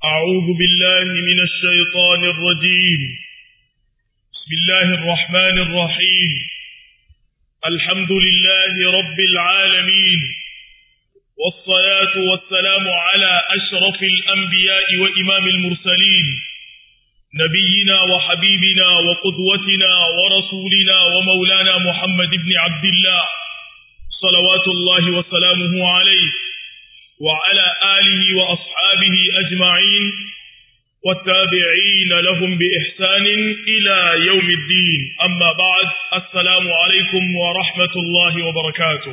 أعوذ بالله من الشيطان الرجيم بسم الله الرحمن الرحيم الحمد لله رب العالمين والصلاة والسلام على أشرف الأنبياء وإمام المرسلين نبينا وحبيبنا وقدوتنا ورسولنا ومولانا محمد بن عبد الله صلوات الله وسلامه عليه وعلى آله وأصحابه أجمعين والتابعين لهم بإحسان إلى يوم الدين أما بعد السلام عليكم ورحمة الله وبركاته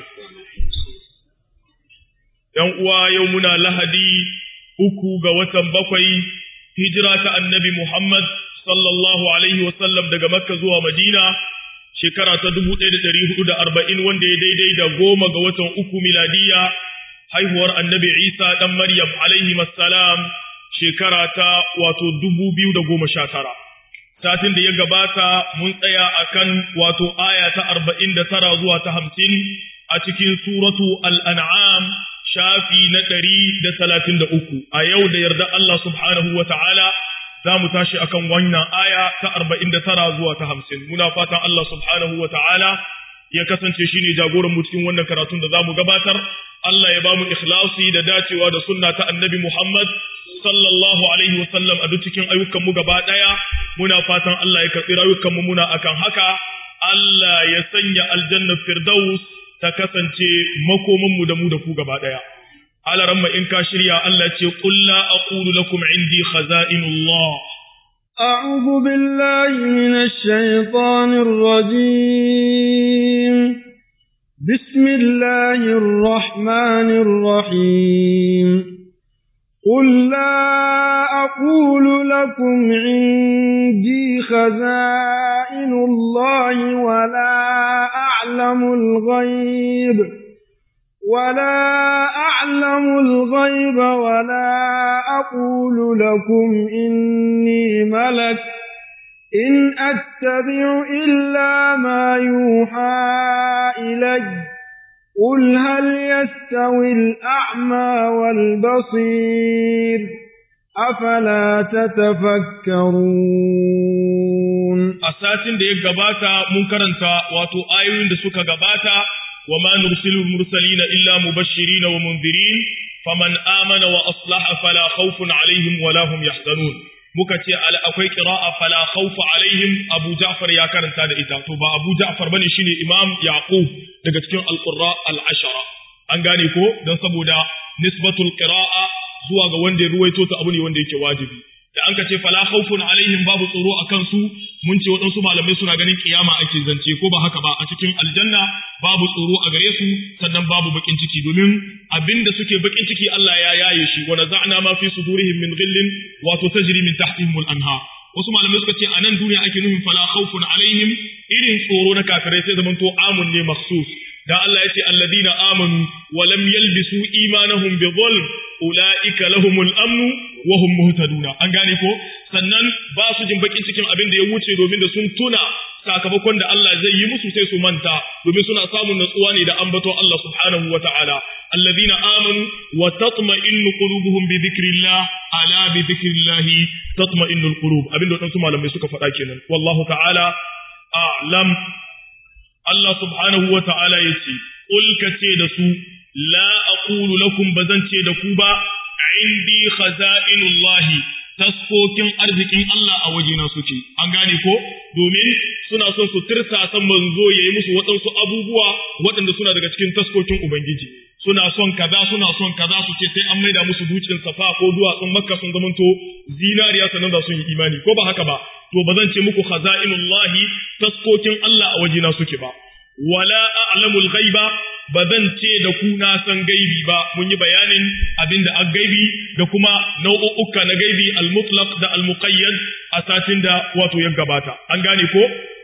يوم يومنا لهدي uku ga watan bakwai hijira ta annabi Muhammad sallallahu alaihi wasallam daga Makka zuwa Madina shekara ta dubu ɗaya da ɗari hudu da arba'in wanda ya daidai da goma ga watan uku miladiya haihuwar annabi Isa ɗan Maryam alaihi salam shekara ta wato dubu biyu da goma sha tara. Satin da ya gabata mun tsaya a kan wato aya ta arba'in da tara zuwa ta hamsin a cikin suratu al'an'am shafi na ɗari da talatin da uku. A yau da yarda Allah subhanahu wa ta'ala za mu tashi akan wannan aya ta arba'in da tara zuwa ta hamsin. Muna fatan Allah subhanahu wa ta'ala ya kasance shi ne jagoran mu cikin wannan karatun da za mu gabatar. Allah ya ba mu ikhlasi da dacewa da sunna ta annabi Muhammad sallallahu alaihi wasallam a duk cikin ayyukan mu gaba daya muna fatan Allah ya karbi rayukan mu muna akan haka Allah ya sanya aljanna firdaus ta kasance makoman mu da mu da ku gaba daya alaramma in ka shirya Allah ce qul la aqulu lakum indi khaza'inullah أعوذ بالله من الشيطان الرجيم بسم الله الرحمن الرحيم قل لا أقول لكم عندي خزائن الله ولا أعلم الغيب ولا أعلم الغيب ولا أقول لكم إني ملك إن أتبع إلا ما يوحى إلي قل هل يستوي الأعمى والبصير أفلا تتفكرون أساسين دي gabata mun karanta wato ayoyin da suka gabata wa ma nursilu mursalina illa mubashirin wa mundirin faman amana wa aslaha fala khawfun alaihim wala hum yahzanun muka ce akwai qira'a fala khawfa alaihim Abu Ja'far ya karanta da ita to ba Abu Ja'far bane shine Imam Yaqub daga cikin al-Qurra al-Ashara an gane ko dan saboda nisbatul qira'a zuwa ga wanda ya ruwaito ta abu ne wanda yake wajibi da an ka ce fala khawfun alaihim babu tsoro akan su mun ce waɗansu malamai suna ganin kiyama ake zance ko ba haka ba a cikin aljanna babu tsoro a gare su sannan babu bakin ciki domin abinda suke bakin ciki Allah ya yaye shi wa naza'na ma fi sudurihim min ghillin wato tajri min tahtihim al-anha wasu malamai suka ce a nan duniya ake nufin fala khawfun alaihim irin tsoro na kafirai sai zaman to amun ne makhsus dan Allah ya ce alladina amanu wa lam yalbisu imanahum bi dhulm ulaika lahumul amnu wa hum muhtaduna an gane ko sannan ba su jin bakin cikin abin da ya wuce domin da sun tuna sakamakon da Allah zai yi musu sai su manta domin suna samun natsuwa ne da ambaton Allah subhanahu wa ta'ala alladhina amanu wa tatma'innu qulubuhum bi dhikrillah ala bi dhikrillah tatma'innul qulub abin da wadansu malamai suka faɗa kenan wallahu ta'ala a'lam Allah subhanahu wa ta'ala yace qul kace da su la aqulu lakum bazan ce da ku ba indi khaza'inullahi taskokin arzikin Allah a wajena suke an gane ko domin suna son su tirsa san manzo yayi musu waɗansu abubuwa waɗanda suna daga cikin taskokin ubangiji suna son kaza suna son kaza su ce sai an maida musu dutsen safa ko duwatsun makka sun zamanto zinariya sannan da sun yi imani ko ba haka ba to ba zan ce muku khaza'inullahi taskokin Allah a wajena suke ba wala a'lamul ghaiba ba zan ce da ku na san gaibi ba mun yi bayanin abin da an gaibi da kuma nau'uka na gaibi al-mutlaq da al-muqayyad a satin da wato ya gabata an gane ko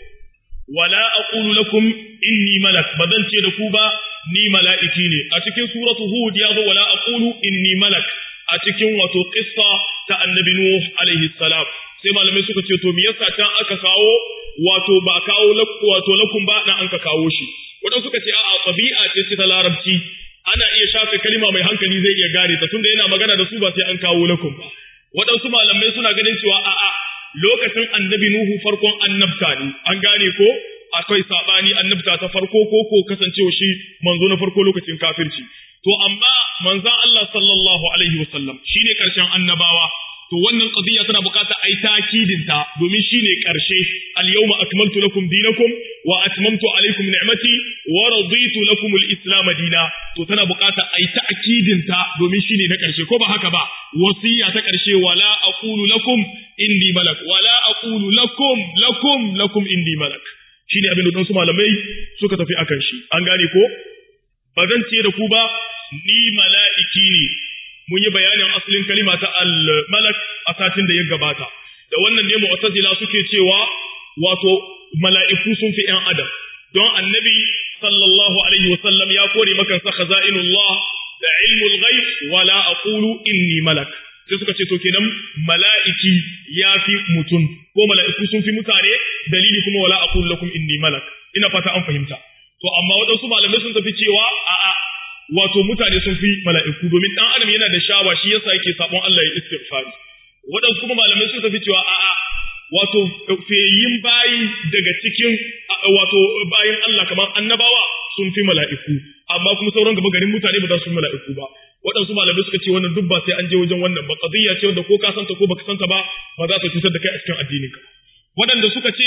wala aqulu lakum inni malak ba zan ce da ku ba ni mala'iki ne a cikin suratu hud ya zo wala aqulu inni malak a cikin wato qissa ta annabi nuh alaihi salam sai malamai suka ce to me yasa can aka kawo wato ba kawo wato lakum ba dan an ka kawo shi wadanda suka ce a'a tabi'a ce ce ta larabci ana iya shafe kalima mai hankali zai iya gane ta tunda yana magana da su ba sai an kawo lakum ba waɗansu malamai suna ganin cewa a'a lokacin annabi Nuhu farkon annabta ne an gane ko akwai sabani annabta ta farko ko ko kasancewa shi manzo na farko lokacin kafirci to amma manzon Allah sallallahu alaihi wasallam shine karshen annabawa to wannan qadiya tana bukata ai takidin ta domin shine karshe al yawma akmaltu lakum dinakum wa atmamtu alaykum ni'mati wa raditu lakum al islam dina to tana bukata ai takidin ta domin shine na karshe ko ba haka ba wasiya ta karshe wala aqulu lakum indi malak wala aqulu lakum lakum lakum indi malak shine abin da su malamai suka tafi akan shi an gane ko ba zan ce da ku ba ni mala'iki ne mun yi bayanin asalin kalima ta al-malak a satin da ya gabata da wannan ne mu'tazila suke cewa wato mala'iku sun fi ‘yan adam don annabi sallallahu alaihi wasallam ya kore maka sa khaza'inullah da ilmul ghaib wala aqulu inni malak sai suka ce to kenan mala'iki ya fi mutum ko mala'iku sun fi mutane dalili kuma wala aqulu lakum inni malak ina fata an fahimta to amma waɗansu malamai sun tafi cewa a'a wato mutane sun fi mala'iku domin dan adam yana da shawa shi yasa yake sabon Allah ya istighfari waɗansu kuma malamai sun tafi cewa a'a wato feyin bayi daga cikin wato bayin Allah kamar annabawa sun fi mala'iku amma kuma sauran gaba garin mutane ba za su fi mala'iku ba waɗansu malamai suka ce wannan duk ba sai an je wajen wannan ba qadiyya ce wanda ko ka santa ko baka santa ba ba za ta cutar da kai a cikin addininka waɗanda suka ce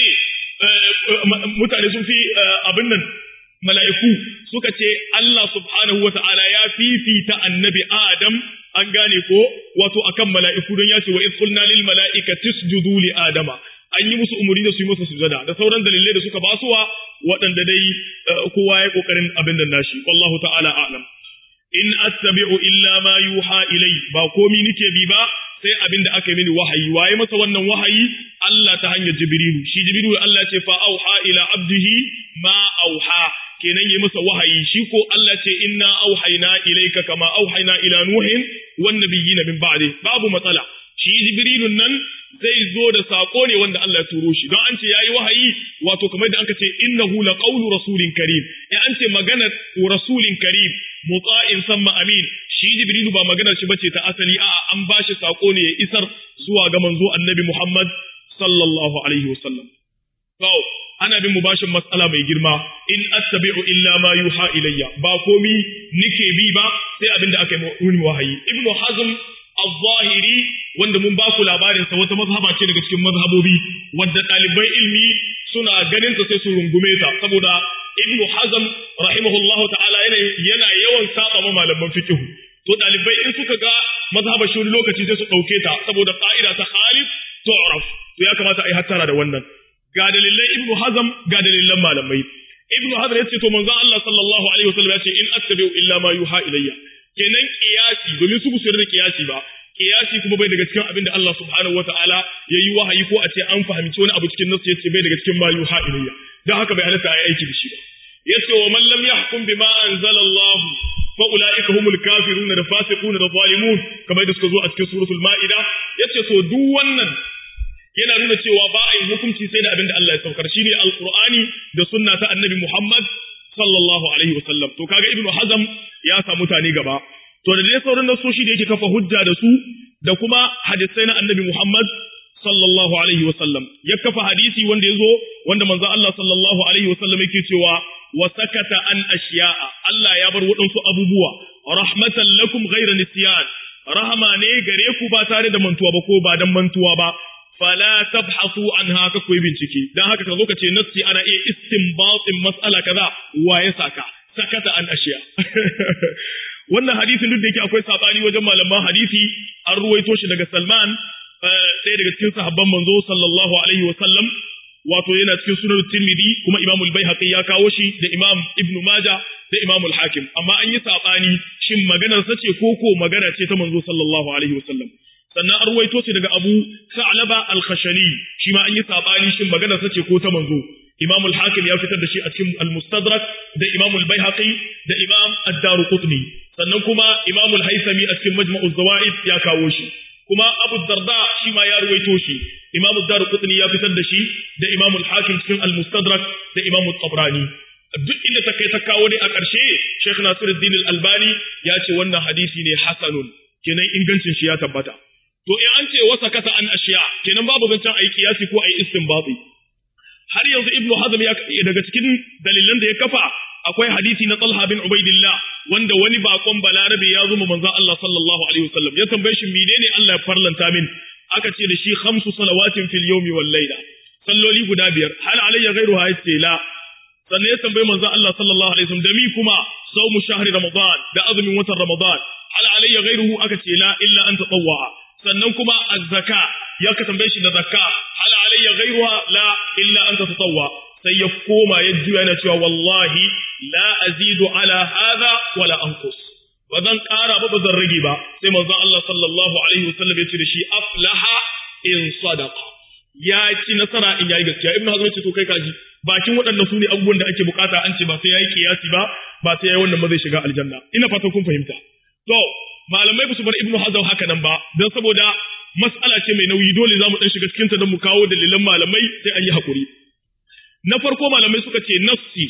mutane sun fi abin nan mala'iku suka ce Allah subhanahu wa ta'ala ya fifita annabi Adam an gane ko wato akan mala'iku don ya ce wa qulna lil mala'ikati isjudu li adama an yi musu umuri da su yi masa sujada da sauran dalilai da suka basuwa waɗanda dai kowa ya kokarin abin da nashi wallahu ta'ala a'lam in attabi'u illa ma yuha ilai ba komi nike bi ba sai abin da aka yi mini wahayi waye masa wannan wahayi Allah ta hanyar Jibrilu shi Jibrilu Allah ce fa auha ila abdihi ma auha kenan yi masa wahayi shi ko Allah ce inna auhayna ilayka kama auhayna ila nuhin wan nabiyina min ba'di babu matsala shi Jibrilun nan zai zo da sako ne wanda Allah ya turo shi don an ce yayi wahayi wato kamar da anka ce innahu laqawlu rasulin karim in an ce maganar rasulin karim mutsa'in samma amin shi Jibrilu ba maganar shi bace ta asali a'a an bashi sako ne ya isar zuwa ga manzo Annabi Muhammad sallallahu alaihi wasallam to ana bin mubashin matsala mai girma in attabi'u illa ma yuha ilayya ba komi nike bi ba sai abin da aka yi wahayi ibnu hazm al-zahiri wanda mun ba ku labarin sa wata mazhaba ce daga cikin mazhabobi wanda ɗaliban ilmi suna ganin ta sai su rungume ta saboda ibnu hazm rahimahullahu ta'ala yana yana yawan saba ma malaman fiqh to ɗalibai in suka ga mazhabar shi lokaci sai su ɗauke ta saboda ƙa'ida ta khalif tu'raf to ya kamata a yi hattara da wannan ga dalilan ibnu hazm ga dalilan malamai ibnu hazm yace to manzo Allah sallallahu alaihi wasallam yace in attabi'u illa ma yuha ilayya kenan qiyasi domin su su da qiyasi ba qiyasi kuma bai daga cikin abin da Allah subhanahu wataala yayi wahayi ko a ce an fahimci wani abu cikin nasu yace bai daga cikin ma yuha ilayya dan haka bai halatta ayi aiki da shi ba yace wa man lam yahkum bima anzala Allah fa ulaika humul kafirun da fasiqun da zalimun kamar da suka zo a cikin suratul maida yace to duk wannan yana nuna cewa ba a yi hukunci sai da abin da Allah ya saukar shine alqur'ani da sunna ta annabi Muhammad sallallahu alaihi wasallam to kaga ibnu hazm ya sa mutane gaba to da dai sauran nasoshi da yake kafa hujja da su da kuma hadisai na annabi Muhammad sallallahu alaihi wasallam ya kafa hadisi wanda yazo wanda manzo Allah sallallahu alaihi wasallam yake cewa wa sakata an ashiya'a Allah ya bar waɗansu abubuwa rahmatan lakum ghayra nisyan rahama ne gare ku ba tare da mantuwa ba ko ba dan mantuwa ba fala tabhasu anha ka koyi bincike dan haka ka zo ka ce nassi ana iya istinbatin mas'ala kaza wa ya saka sakata an ashiya wannan hadisin duk da yake akwai sabani wajen malaman hadisi an ruwaito shi daga Salman ɗaya daga cikin sahabban manzo sallallahu alaihi wa sallam wato yana cikin sunan Tirmidhi kuma Imam al-Baihaqi ya kawo shi da Imam Ibn Majah da Imam al-Hakim amma an yi sabani shin maganar sa ce ko ko magana ce ta manzo sallallahu alaihi wa sallam sannan an ruwaito shi daga Abu Sa'laba al-Khashani shi ma an yi sabani shin maganar sa ce ko ta manzo Imam al-Hakim ya fitar da shi a cikin al-Mustadrak da Imam al-Baihaqi da Imam ad-Daruqutni sannan kuma Imam al-Haythami a cikin Majma'uz Zawaid ya kawo shi kuma Abu Darda shi ma ya ruwaito shi Imam ad-Daruqutni ya fitar da shi da Imam al-Hakim cikin al-Mustadrak da Imam al-Tabrani duk inda ta kai ta kawo ne a ƙarshe Sheikh Nasiruddin al-Albani ya ce wannan hadisi ne hasanun kenan ingancin shi ya tabbata to in an ce ashiya kenan babu zancen ayi kiyasi ko ayi istinbati har yanzu ibnu hazm ya daga cikin dalilan da ya kafa akwai hadisi na Talha bin Ubaidillah wanda wani bakon balarabe ya zo manzon Allah sallallahu alaihi wasallam ya tambaye shi menene Allah ya farlanta min aka ce da shi khamsu salawatin fil yawmi wal layla salloli guda biyar hal alayya ghairuha yace la sannan ya tambaye manzon Allah sallallahu alaihi wasallam da mi kuma saumu shahri ramadan da azumin watan ramadan hal alayya ghairuhu aka ce la illa an tatawwa sannan kuma az-zaka ya ka tambaye shi da zakka hal alayya ghairuha la illa an tatawwa sai ya koma ya juya yana cewa wallahi la azidu ala hadha wala anqus ba zan ƙara ba ba zan rage ba sai manzon Allah sallallahu alaihi wasallam ya ce da shi aflaha in sadaqa ya ci nasara in yayi gaskiya ibnu hazm ce to kai kaji bakin waɗannan su ne abubuwan da ake bukata an ce ba sai yayi kiyasi ba ba sai yayi wannan ba zai shiga aljanna ina fatan kun fahimta to malamai ba su bar ibnu hazm haka nan ba dan saboda mas'ala ce mai nauyi dole zamu dan shiga cikin ta don mu kawo dalilan malamai sai an yi hakuri na farko malamai suka ce nassi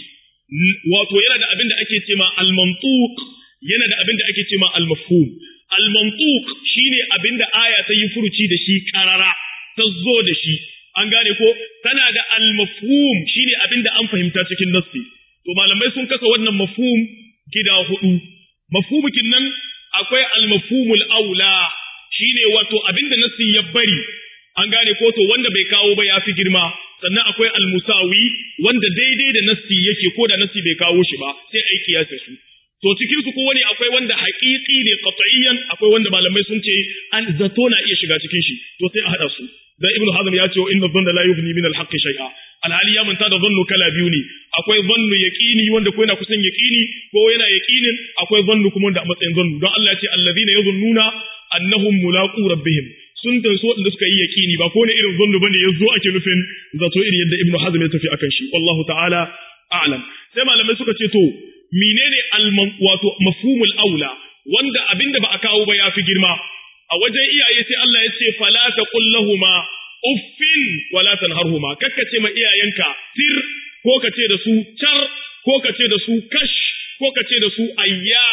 wato yana da abin da ake ce ma al-mantuq yana da abin da ake ce ma al-mafhum al-mantuq shine abin da aya ta yi furuci da shi karara ta zo da shi an gane ko tana da al-mafhum shine abin da an fahimta cikin nassi to malamai sun kasa wannan mafhum gida hudu mafhumukin nan akwai al-mafhumul aula shine wato abin da nassi ya bari an gane ko to wanda bai kawo ba ya fi girma sannan akwai al-musawi wanda daidai da nassi yake ko da nassi bai kawo shi ba sai aiki ya su to cikin su kowane akwai wanda haƙiƙi ne qat'iyyan akwai wanda malamai sun ce an zato na iya shiga cikin shi to sai a hada su dan ibnu hazm ya ce inna dhanna la yughni min al-haqq shay'a alhali ya manta da dhannu kala biyu ne akwai dhannu yaqini wanda ko yana kusan yaqini ko yana yaqinin akwai dhannu kuma wanda a matsayin dhannu don Allah ya ce alladhina yadhunnuna annahum mulaqu rabbihim sun tanso waɗanda suka yi yaƙini ba ko ne irin zannu bane ya zo ake nufin zato irin yadda ibnu hazm ya tafi akan shi wallahu ta'ala a'lam sai malamai suka ce to menene alman wato mafhumul aula wanda abinda ba a kawo ba ya fi girma a wajen iyaye sai Allah ya ce fala taqul lahumu uffin wala tanharhuma kakkace ma iyayenka tir ko kace da su char ko kace da su kash ko kace da su ayya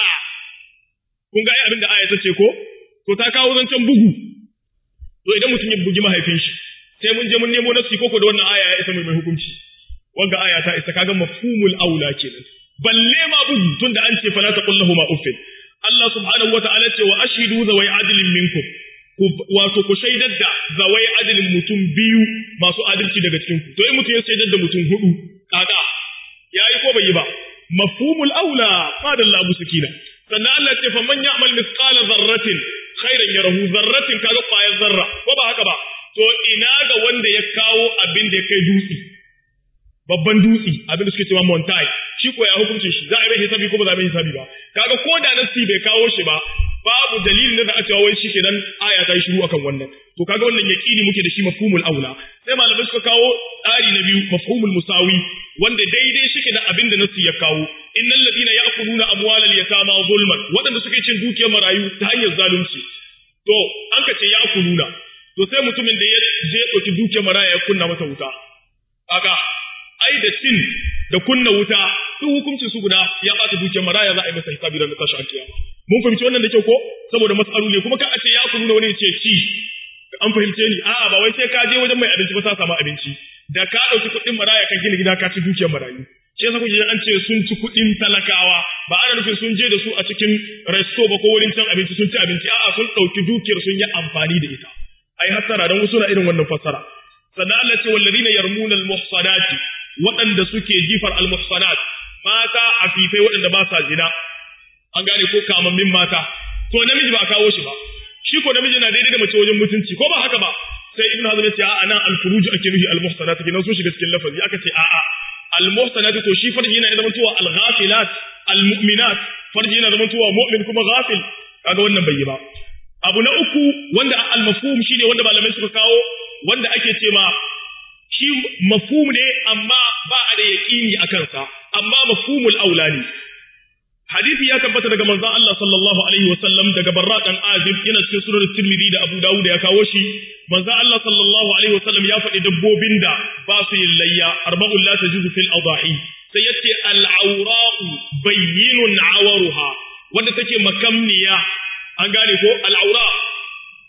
kun ga ai abinda aya ta ce ko to ta kawo zancen bugu to idan mutum ya bugi mahaifin shi sai mun je mun nemo nasi koko da wannan aya ya isa mai hukunci wanga aya ta isa kaga mafhumul aula kenan balle ma bugu tunda an ce fala taqul lahum uffin Allah subhanahu wataala ce wa ashhidu zawai adlin minkum wato ku shaidar da zawai adlin mutum biyu masu adalci daga cikin ku to in mutum ya shaidar da mutum hudu kaga yayi ko bai yi ba mafhumul aula qala abu sakina sannan Allah ce fa man ya'mal mithqala dharratin khairan yarahu zarratin kaga kwayar zarra ko ba haka ba to ina ga wanda ya kawo abin da ya kai dutse babban dutse abin da suke cewa montai shi ko ya hukunce shi za a yi hisabi ko ba za a yi hisabi ba kaga ko da nasi bai kawo shi ba babu dalilin da za a cewa wai shi kenan aya ta yi shiru akan wannan to kaga wannan yaqini muke da shi mafhumul aula sai malamai suka kawo tsari na biyu mafhumul musawi wanda daidai shi da abin da nasi ya kawo innal ladina ya'kuluna amwalal yatama zulman wadanda suke cin dukiyar marayu ta hanyar zalunci to an ka ce ya'kuluna to sai mutumin da ya je ɗauki dukiyar maraya ya kunna masa wuta kaga ai da cin da kunna wuta duk hukuncin su guda ya ɓata dukiyar maraya za a yi masa hisabi da tashi alkiyama mun fahimci wannan da kyau ko saboda mas'alu ne kuma ka a ce ya kuluna wani ya ce ci an fahimce ni a'a ba wai sai ka je wajen mai abinci ba sa samu abinci da ka ɗauki kuɗin maraya kan gina gida ka ci dukiyar marayu shi yasa kuke an ce sun ci kuɗin talakawa ba ana nufin sun je da su a cikin resto ba ko wurin cin abinci sun ci abinci a'a sun ɗauki dukiyar sun yi amfani da ita ai hasara dan wasu na irin wannan fassara sannan Allah ce wallazina yarmuna almuhsanati waɗanda suke jifar almuhsanat mata afifai waɗanda ba sa zina an gane ko kamammin mata to namiji ba a kawo shi ba shi ko namiji na daidai da mace wajen mutunci ko ba haka ba sai ibnu hazm ya ce a'a nan alfuruj ake nufi almuhsanat kenan sun shiga cikin lafazi aka ce a'a almuhsanat to shi farji yana zama tuwa alghafilat almu'minat farji yana zama tuwa mu'min kuma ghafil kaga wannan bai yi ba abu na uku wanda al-mafhum shine wanda malamai suka kawo wanda ake ce ma shi mafhum ne amma ba a da yaqini akan sa amma mafhumul aula ne hadisi ya tabbata daga manzon Allah sallallahu alaihi wasallam daga Barra dan Azib yana cikin sunan Tirmidhi da Abu Dawud ya kawo shi manzon Allah sallallahu alaihi wasallam ya faɗi dabbobin da ba su yin layya arba'un la tajuzu fil adahi sai yace al-awra'u bayyinun awaruha wanda take makamniya an gane ko al'aura wadda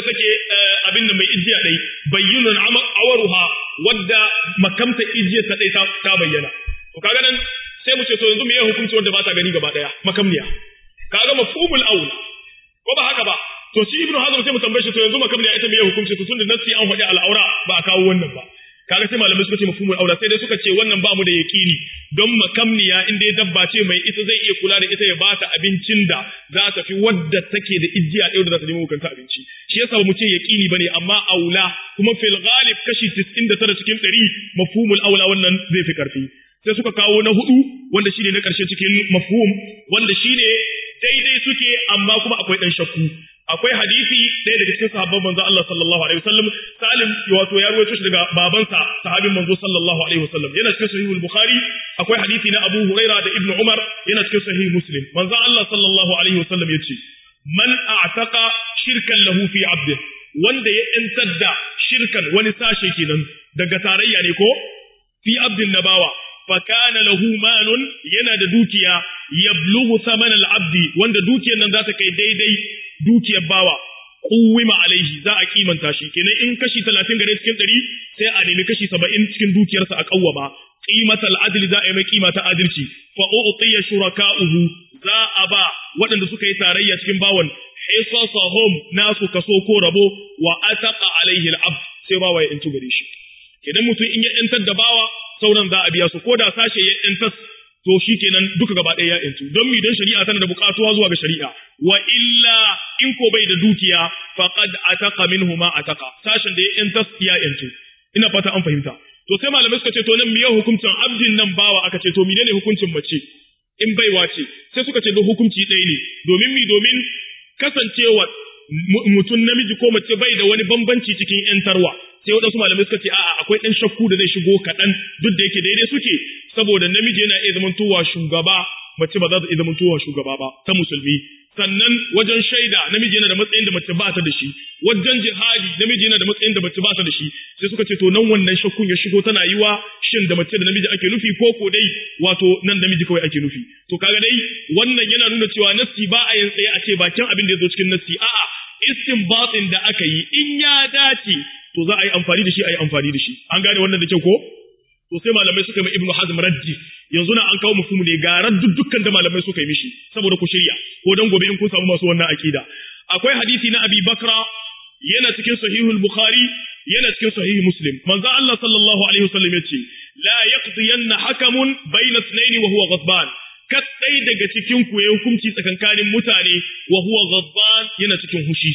take abin da mai ijiya dai bayyinun awaruha wadda makamta ijiya ta dai ta bayyana to kaga nan sai mu ce to yanzu me ya hukunci wanda ba ta gani gaba daya makamniya kaga mafhumul aula ko ba haka ba to shi ibnu hazm sai mu tambaye shi to yanzu makamniya ita me ya hukunci to tunda nasi an faɗi al'aura ba a kawo wannan ba kaga sai malamai suka ce mafhumul aula sai dai suka ce wannan ba mu da yaqini don makamniya inda ya dabba ce mai ita zai iya kula da ita ya ba ta abincin da za ta fi wadda take da ijiya ɗaya da za ta nemo kanta abinci shi yasa mu ce yaqini bane amma aula kuma fil ghalib kashi 99 cikin 100 mafhumul aula wannan zai fi karfi sai suka kawo na hudu wanda shine na karshe cikin mafhum wanda shine daidai suke amma kuma akwai dan shakku akwai hadisi ɗaya daga cikin sahabban manzo Allah sallallahu alaihi wasallam Salim wato ya rawaito shi daga babansa sahabin manzo sallallahu alaihi wasallam yana cikin sahih al-Bukhari akwai hadisi na Abu Huraira da Ibn Umar yana cikin sahih Muslim manzo Allah sallallahu alaihi wasallam yace man a'taqa shirkan lahu fi 'abdi wanda ya yantar da shirkan wani sashe kenan daga tarayya ne ko fi 'abdin nabawa fakana lahu malun yana da dukiya yablughu thaman al-abdi wanda dukiyar nan za ta kai daidai dukiyar bawa kuwima alaihi za a kimanta shi kenan in kashi 30 gare cikin 100 sai a nemi kashi 70 cikin dukiyarsa a kawwama qimatal adl za a yi mai kima ta adalci fa u'tiya shuraka'uhu za a ba waɗanda suka yi tarayya cikin bawan hisasahum nasu kaso ko rabo wa ataqa alaihi al-abd sai bawa ya intu gare shi idan mutum in ya yantar da bawa sauran za a biya su ko da sashe ya yantar to shi kenan duka gaba ɗaya ya yantu don mi don shari'a tana da buƙatuwa zuwa ga shari'a wa illa in ko bai da dukiya faqad ataqa minhu ma ataqa sashen da ya yantar ya yantu ina fata an fahimta to sai malamai suka ce to nan miye hukuncin abdin nan bawa aka ce to menene hukuncin mace in baiwa ce sai suka ce hukunci ɗaya ne domin mi domin kasancewa mutum namiji ko mace bai da wani bambanci cikin yantarwa sai waɗansu malamai suka ce a'a akwai ɗan shakku da zai shigo kaɗan duk da yake daidai suke saboda namiji yana iya zamantowa shugaba mace ba za ta iya zamantowa shugaba ba ta musulmi sannan wajen shaida namiji yana da matsayin da mace ba ta da shi wajen jihadi namiji yana da matsayin da mace ba ta da shi sai suka ce to nan wannan shakkun ya shigo tana yiwa shin da mace da namiji ake nufi ko ko dai wato nan namiji kawai ake nufi to kaga dai wannan yana nuna cewa nassi ba a yin tsaye a ce bakin abin da ya zo cikin nassi a'a istinbatin da aka yi in ya dace to za a yi amfani da shi a yi amfani da shi an gane wannan da kyau ko to sai malamai suka yi ibnu hazm raddi yanzu na an kawo mufhumu ne ga raddu dukkan da malamai suka yi mishi saboda ku shirya ko dan gobe in kun samu masu wannan akida akwai hadisi na abi bakra yana cikin sahihul bukhari yana cikin sahih muslim manzo Allah sallallahu alaihi wasallam yace la yaqdiyanna hakamun bayna ithnayn wa huwa ghadban kadai daga cikin ku ya hukunci tsakankanin mutane wa huwa ghadban yana cikin hushi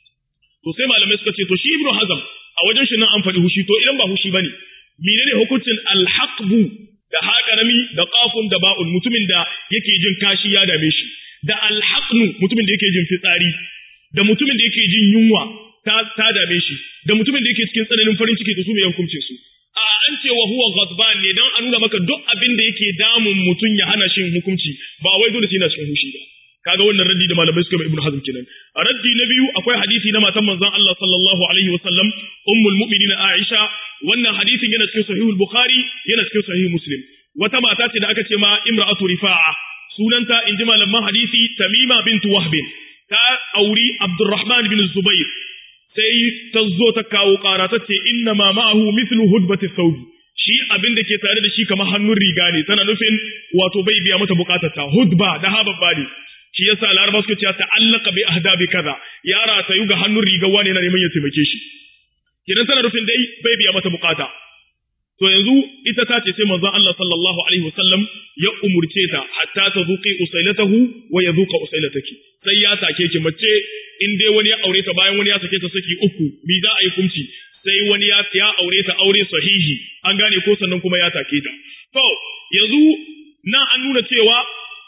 to sai malamai suka ce to shi ibnu hazm a wajen shi nan an faɗi hushi to idan ba hushi bane menene hukuncin alhaqbu da haƙarami da qafun da ba'un mutumin da yake jin kashi ya dame shi da alhaqnu mutumin da yake jin fitsari da mutumin da yake jin yunwa ta, ta dame shi da mutumin da yake cikin tsananin farin ciki da su mai hukuncin su a an ce wa huwa ghadban ne dan a nuna maka duk abin da yake damun mutum ya hana shi hukunci ba wai dole sai yana cikin hushi ba kaga wannan raddi da malamai suka mai ibnu hazm kenan a raddi na biyu akwai hadisi na matan manzon Allah sallallahu alaihi wasallam ummul mu'minin Aisha wannan hadisin yana cikin sahihul bukhari yana cikin sahih muslim wata mata ce da aka ce ma imra'atu rifa'a sunanta inji malaman hadisi tamima bint wahb ta auri abdurrahman bin zubair sai ta zo ta kawo ƙara ta ce inna ma ma'ahu mithlu hudbati thawbi shi abin da ke tare da shi kamar hannun riga ne tana nufin wato bai biya mata bukatarta hudba da hababba ne shi yasa laraba suka ce ta'allaka bi ahdabi kaza yara ta yuga hannun rigar wani na neman ya taimake shi idan tana nufin dai bai biya mata bukata to yanzu ita ta ce sai manzon Allah sallallahu alaihi wasallam ya umurce ta hatta ta zuqi usailatahu wa yadhuqa usailataki sai ya take ki mace in dai wani ya aure ta bayan wani ya sake ta saki uku bi za a yi kumci sai wani ya ya aure ta aure sahihi an gane ko sannan kuma ya take ta to yanzu nan an nuna cewa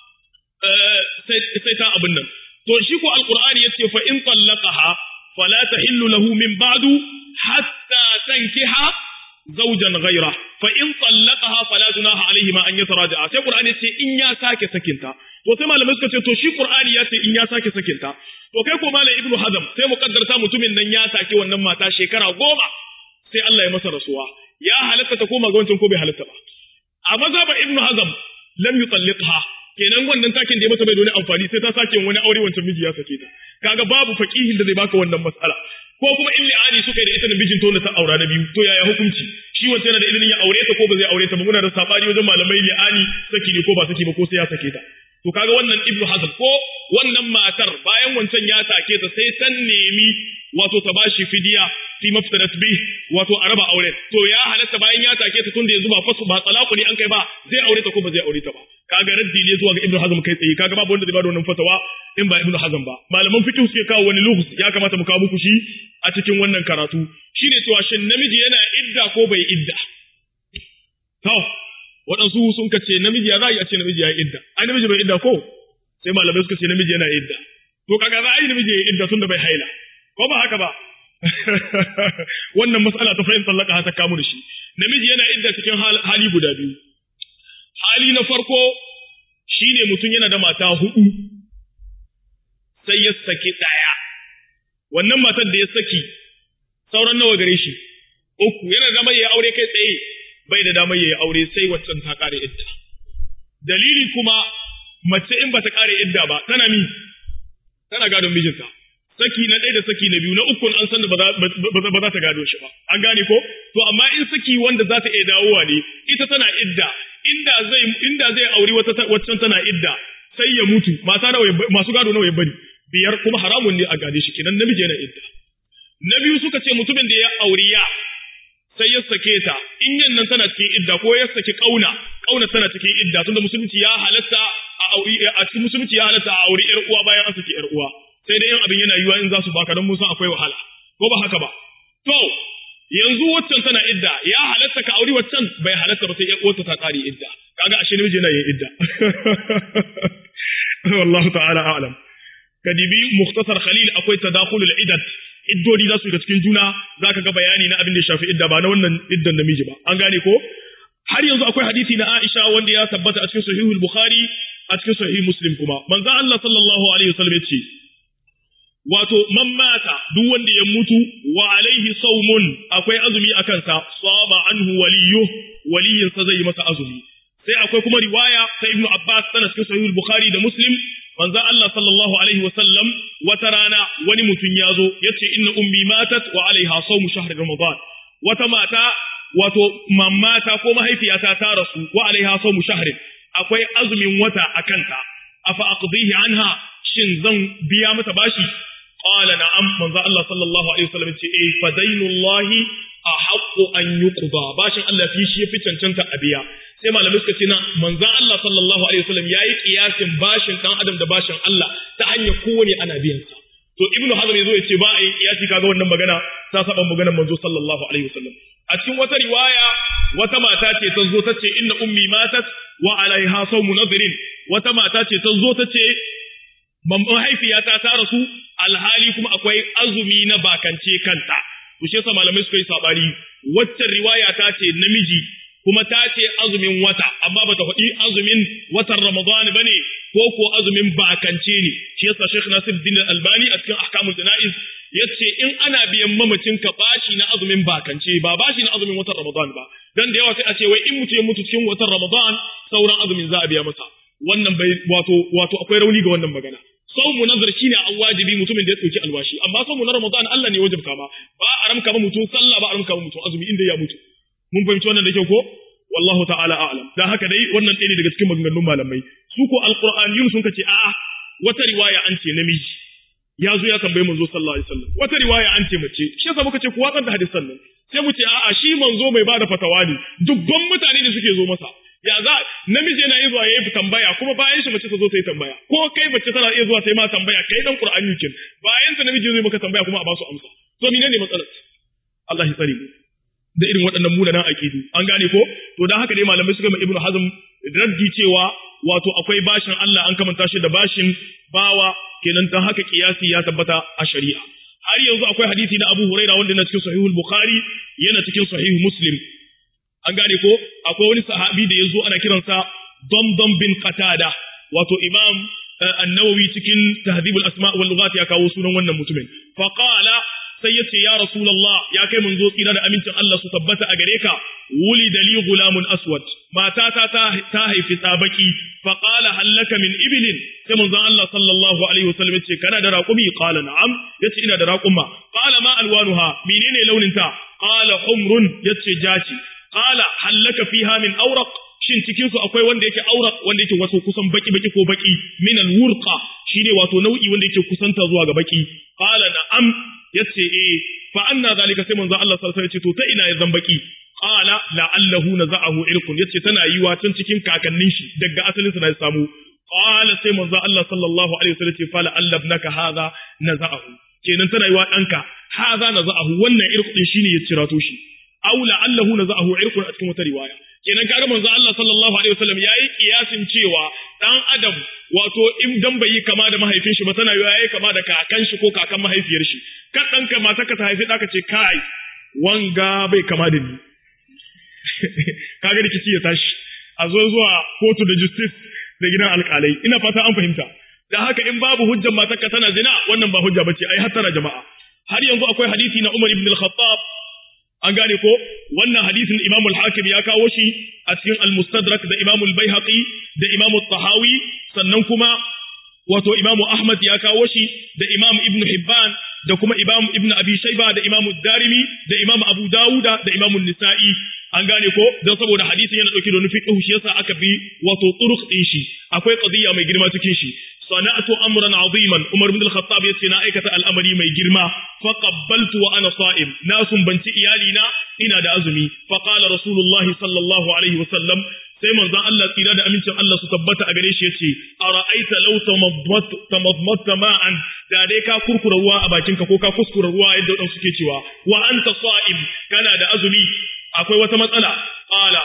sai ta abin nan. To shi ko Alƙur'ani ya ce fa in tallaqaha fala tahillu lahu min ba'du hatta tankiha zawjan ghayra fa in tallaqaha fala junaha alayhi ma an yataraja'a sai Qur'ani ya ce in ya sake sakinta to sai malamai suka ce to shi Qur'ani ya ce in ya sake sakinta to kai ko malam Ibnu Hazm sai mu kaddarta mutumin nan ya sake wannan mata shekara goma sai Allah ya masa rasuwa ya halatta ta koma ga wancan ko bai halatta ba a mazhaban Ibnu Hazm lam yutalliqha kenan wannan takin da ya mata bai da wani amfani sai ta sake wani aure wancan miji ya sake ta kaga babu faqihin da zai baka wannan mas'ala ko kuma in li'ani suka yi da ita da mijin to ta aura na biyu to yaya hukunci shi wanda yana da ilimin ya aure ta ko ba zai aure ta ba muna da sabani wajen malamai li'ani saki ne ko ba saki ba ko sai ya sake ta to kaga wannan ibnu hazm ko wannan matar bayan wancan ya take ta sai san nemi wato ta bashi fidiya fi maftarat bi wato a raba auren to ya halatta bayan ya take ta tunda yanzu ba fasu ba talaku ne an kai ba zai aure ta ko ba zai aure ta ba kaga raddi ne zuwa ga ibnu hazm kai tsaye kaga babu wanda zai bada wannan fatawa in ba ibnu hazm ba malaman fiqh suke kawo wani lughus ya kamata mu kawo muku shi a cikin wannan karatu shine cewa shin namiji yana idda ko bai idda to waɗansu sun ka ce namiji ya za a yi a ce namiji ya yi idda ai namiji bai idda ko sai malamai suka ce namiji yana idda to kaga za a yi namiji ya yi idda tunda bai haila ko ba haka ba wannan matsala ta fahimtar laka ta kamu da shi namiji yana idda cikin hali guda biyu hali na farko shine mutum yana da mata hudu sai ya saki ɗaya wannan matar da ya saki sauran nawa gare shi uku yana da damar ya aure kai tsaye bai da damar ya aure sai waccan ta kare idda dalili kuma mace in bata kare idda ba tana mi tana gadon mijinta saki na ɗaya da saki na biyu na uku an san da ba za ta gado shi ba an gane ko to amma in saki wanda za ta iya dawowa ne ita tana idda inda zai inda zai auri wata waccan tana idda sai ya mutu mata nawa masu gado nawa ya bari biyar kuma haramun ne a gade shi kenan namiji yana idda na biyu suka ce mutumin da ya auri ya sai ya sake ta in yan nan tana cikin idda ko ya saki kauna kauna tana cikin idda tunda musulunci ya halatta a auri a cikin musulunci ya halatta a auri yar uwa bayan an saki yar uwa sai dai yan abin yana yiwa in za su baka don mun san akwai wahala ko ba haka ba to yanzu waccan tana idda ya halatta ka auri waccan bai halatta ba sai yar uwarta ta kare idda kaga ashe namiji yana yin idda wallahu ta'ala a'lam kadibi mukhtasar khalil akwai tadakhulul iddat iddodi za su ga cikin juna zaka ga bayani na abin da ya shafi idda ba na wannan iddan namiji ba an gane ko har yanzu akwai hadisi na Aisha wanda ya tabbata a cikin sahihul Bukhari a cikin sahih Muslim kuma manzo Allah sallallahu alaihi wasallam ya ce wato man mata duk wanda ya mutu wa alaihi saumun akwai azumi a kansa sama anhu waliyu waliyinsa zai yi masa azumi sai akwai kuma riwaya ta Ibn Abbas tana cikin sahihul Bukhari da Muslim manzo Allah sallallahu alaihi wasallam wata rana wani mutum ya zo yace inna ummi matat wa alaiha sawmu shahr ramadan wata mata wato mamata ko mahaifiyata ta rasu wa alaiha sawmu shahr akwai azumin wata akanta afa aqdihi anha shin zan biya mata bashi qala na'am manzo Allah sallallahu alaihi wasallam ce eh fa dainullahi ahaqqu an yuqda bashin Allah fi shi yafi cancanta a biya sai malamai suka ce na manzan Allah sallallahu alaihi wasallam yayi kiyasin bashin dan adam da bashin Allah ta hanyar kowane ana biyan sa to ibnu hazm yazo ya ce ba a yi kiyasi kaga wannan magana ta saba maganar manzo sallallahu alaihi wasallam a cikin wata riwaya wata mata ce ta zo ta ce inna ummi matat wa alaiha sawmu nadrin wata mata ce ta zo ta ce mahaifiyata ta rasu alhali kuma akwai azumi na bakance kanta to shi yasa malamai suka yi sabani waccan riwaya ta ce namiji kuma ta ce azumin wata amma bata faɗi azumin watan Ramadan bane ko ko azumin bakance ne shi yasa Sheikh Nasiruddin Albani a cikin Ahkamul Jana'iz yace in ana biyan mamacin ka bashi na azumin bakance ba bashi na azumin watan Ramadan ba dan da yawa sai a ce wai in mutum ya mutu cikin watan Ramadan sauran azumin za a biya masa wannan bai wato wato akwai rauni ga wannan magana saumu nazar shine an wajibi mutumin da ya dauki alwashi amma saumu na Ramadan Allah ne ya wajibta ma ba a ramka ba mutum sallah ba a ramka ba mutum azumi inda ya mutu mun fahimci wannan da kyau ko wallahu ta'ala a'lam dan haka dai wannan ɗaya ne daga cikin maganganun malamai su ko alqur'aniyun sun kace a'a wata riwaya an ce namiji ya zo ya tambayi manzo sallallahu alaihi wasallam wata riwaya an ce mace shi yasa muka ce ku watsar da hadisan nan sai mu ce a'a shi manzo mai bada fatawa ne dubban mutane ne suke zo masa ya za namiji yana iya zuwa yayi tambaya kuma bayan shi mace ta zo ta yi tambaya ko kai mace tana iya zuwa ta yi ma tambaya kai dan qur'ani kin bayan ta namiji zai maka tambaya kuma a ba su amsa to menene matsalar Allah ya tsare mu da irin waɗannan munanan aƙidu an gane ko to dan haka dai malamai suka mai ibnu hazm raddi cewa wato akwai bashin Allah an kamanta shi da bashin bawa kenan dan haka kiyasi ya tabbata a shari'a har yanzu akwai hadisi na Abu Huraira wanda yana cikin sahihul Bukhari yana cikin sahih Muslim an gane ko akwai wani sahabi da yazo ana kiransa Damdam bin Qatada wato Imam An-Nawawi cikin Tahdhibul Asma' wal Lughat ya kawo sunan wannan mutumin fa qala sai yace ya rasulullah ya kai mun zo tsira da amincin Allah su tabbata a gare ka wuli dali gulamun aswad matata ta ta haifi tsabaki fa qala hallaka min ibilin sai manzon Allah sallallahu alaihi wasallam yace kana da raqumi qala na'am yace ina da raquma qala ma alwanuha menene launin ta qala humrun yace jaci qala hallaka fiha min awraq shin cikin su akwai wanda yake auraq wanda yake wato kusan baki baki ko baki min alwurqa shine wato nau'i wanda yake kusanta zuwa ga baki qala na'am yace eh fa anna zalika sai manzo Allah sallallahu alaihi wasallam yace to ta ina ya zan baki qala la'allahu naza'ahu irkun yace tana yiwa can cikin kakannin shi daga asalin sa na samu qala sai manzo Allah sallallahu alaihi wasallam yace fa la'allabnaka hadha naza'ahu kenan tana yiwa danka hadha naza'ahu wannan irkun shine ya cirato shi aw la'allahu naza'ahu irkun a cikin wata riwaya kenan kaga manzo Allah sallallahu alaihi wasallam yayi kiyasin cewa dan adam wato in dan bai yi kama da mahaifin shi ba tana yayi kama da kakan shi ko kakan mahaifiyar shi kan dan ka mata ka ta haifi da ka ce kai wanga bai kama da ni kaga rikici ya tashi a zo zuwa kotu da justice da gidan alkalai ina fata an fahimta da haka in babu hujjar matarka tana zina wannan ba hujja bace ai hattara jama'a har yanzu akwai hadisi na Umar ibn al-Khattab an gane ko wannan hadisin Imam al-Hakim ya kawo shi a cikin al-Mustadrak da Imam al-Baihaqi da Imam al-Tahawi sannan kuma wato Imam Ahmad ya kawo shi da Imam Ibn Hibban da kuma Imam Ibn Abi Shayba da Imam Darimi da Imam Abu Dawuda da Imam Nisa'i an gane ko don saboda hadisin yana dauke da wani fiqh shi yasa aka bi wato turuq din shi akwai qadiyya mai girma cikin shi sana'atu amran aziman Umar ibn al-Khattab yace na aikata al'amari mai girma fa qabbaltu wa ana sa'im na sumbanci iyali na ina da azumi fa qala rasulullah sallallahu alaihi wa sallam sai manzon Allah tsira da amincin Allah su tabbata a gare shi yace ara'aita law tamadmatta ma'an da dai ka kurkura ruwa a bakinka ko ka kuskura ruwa yadda wadansu suke cewa wa anta sa'im kana da azumi akwai wata matsala qala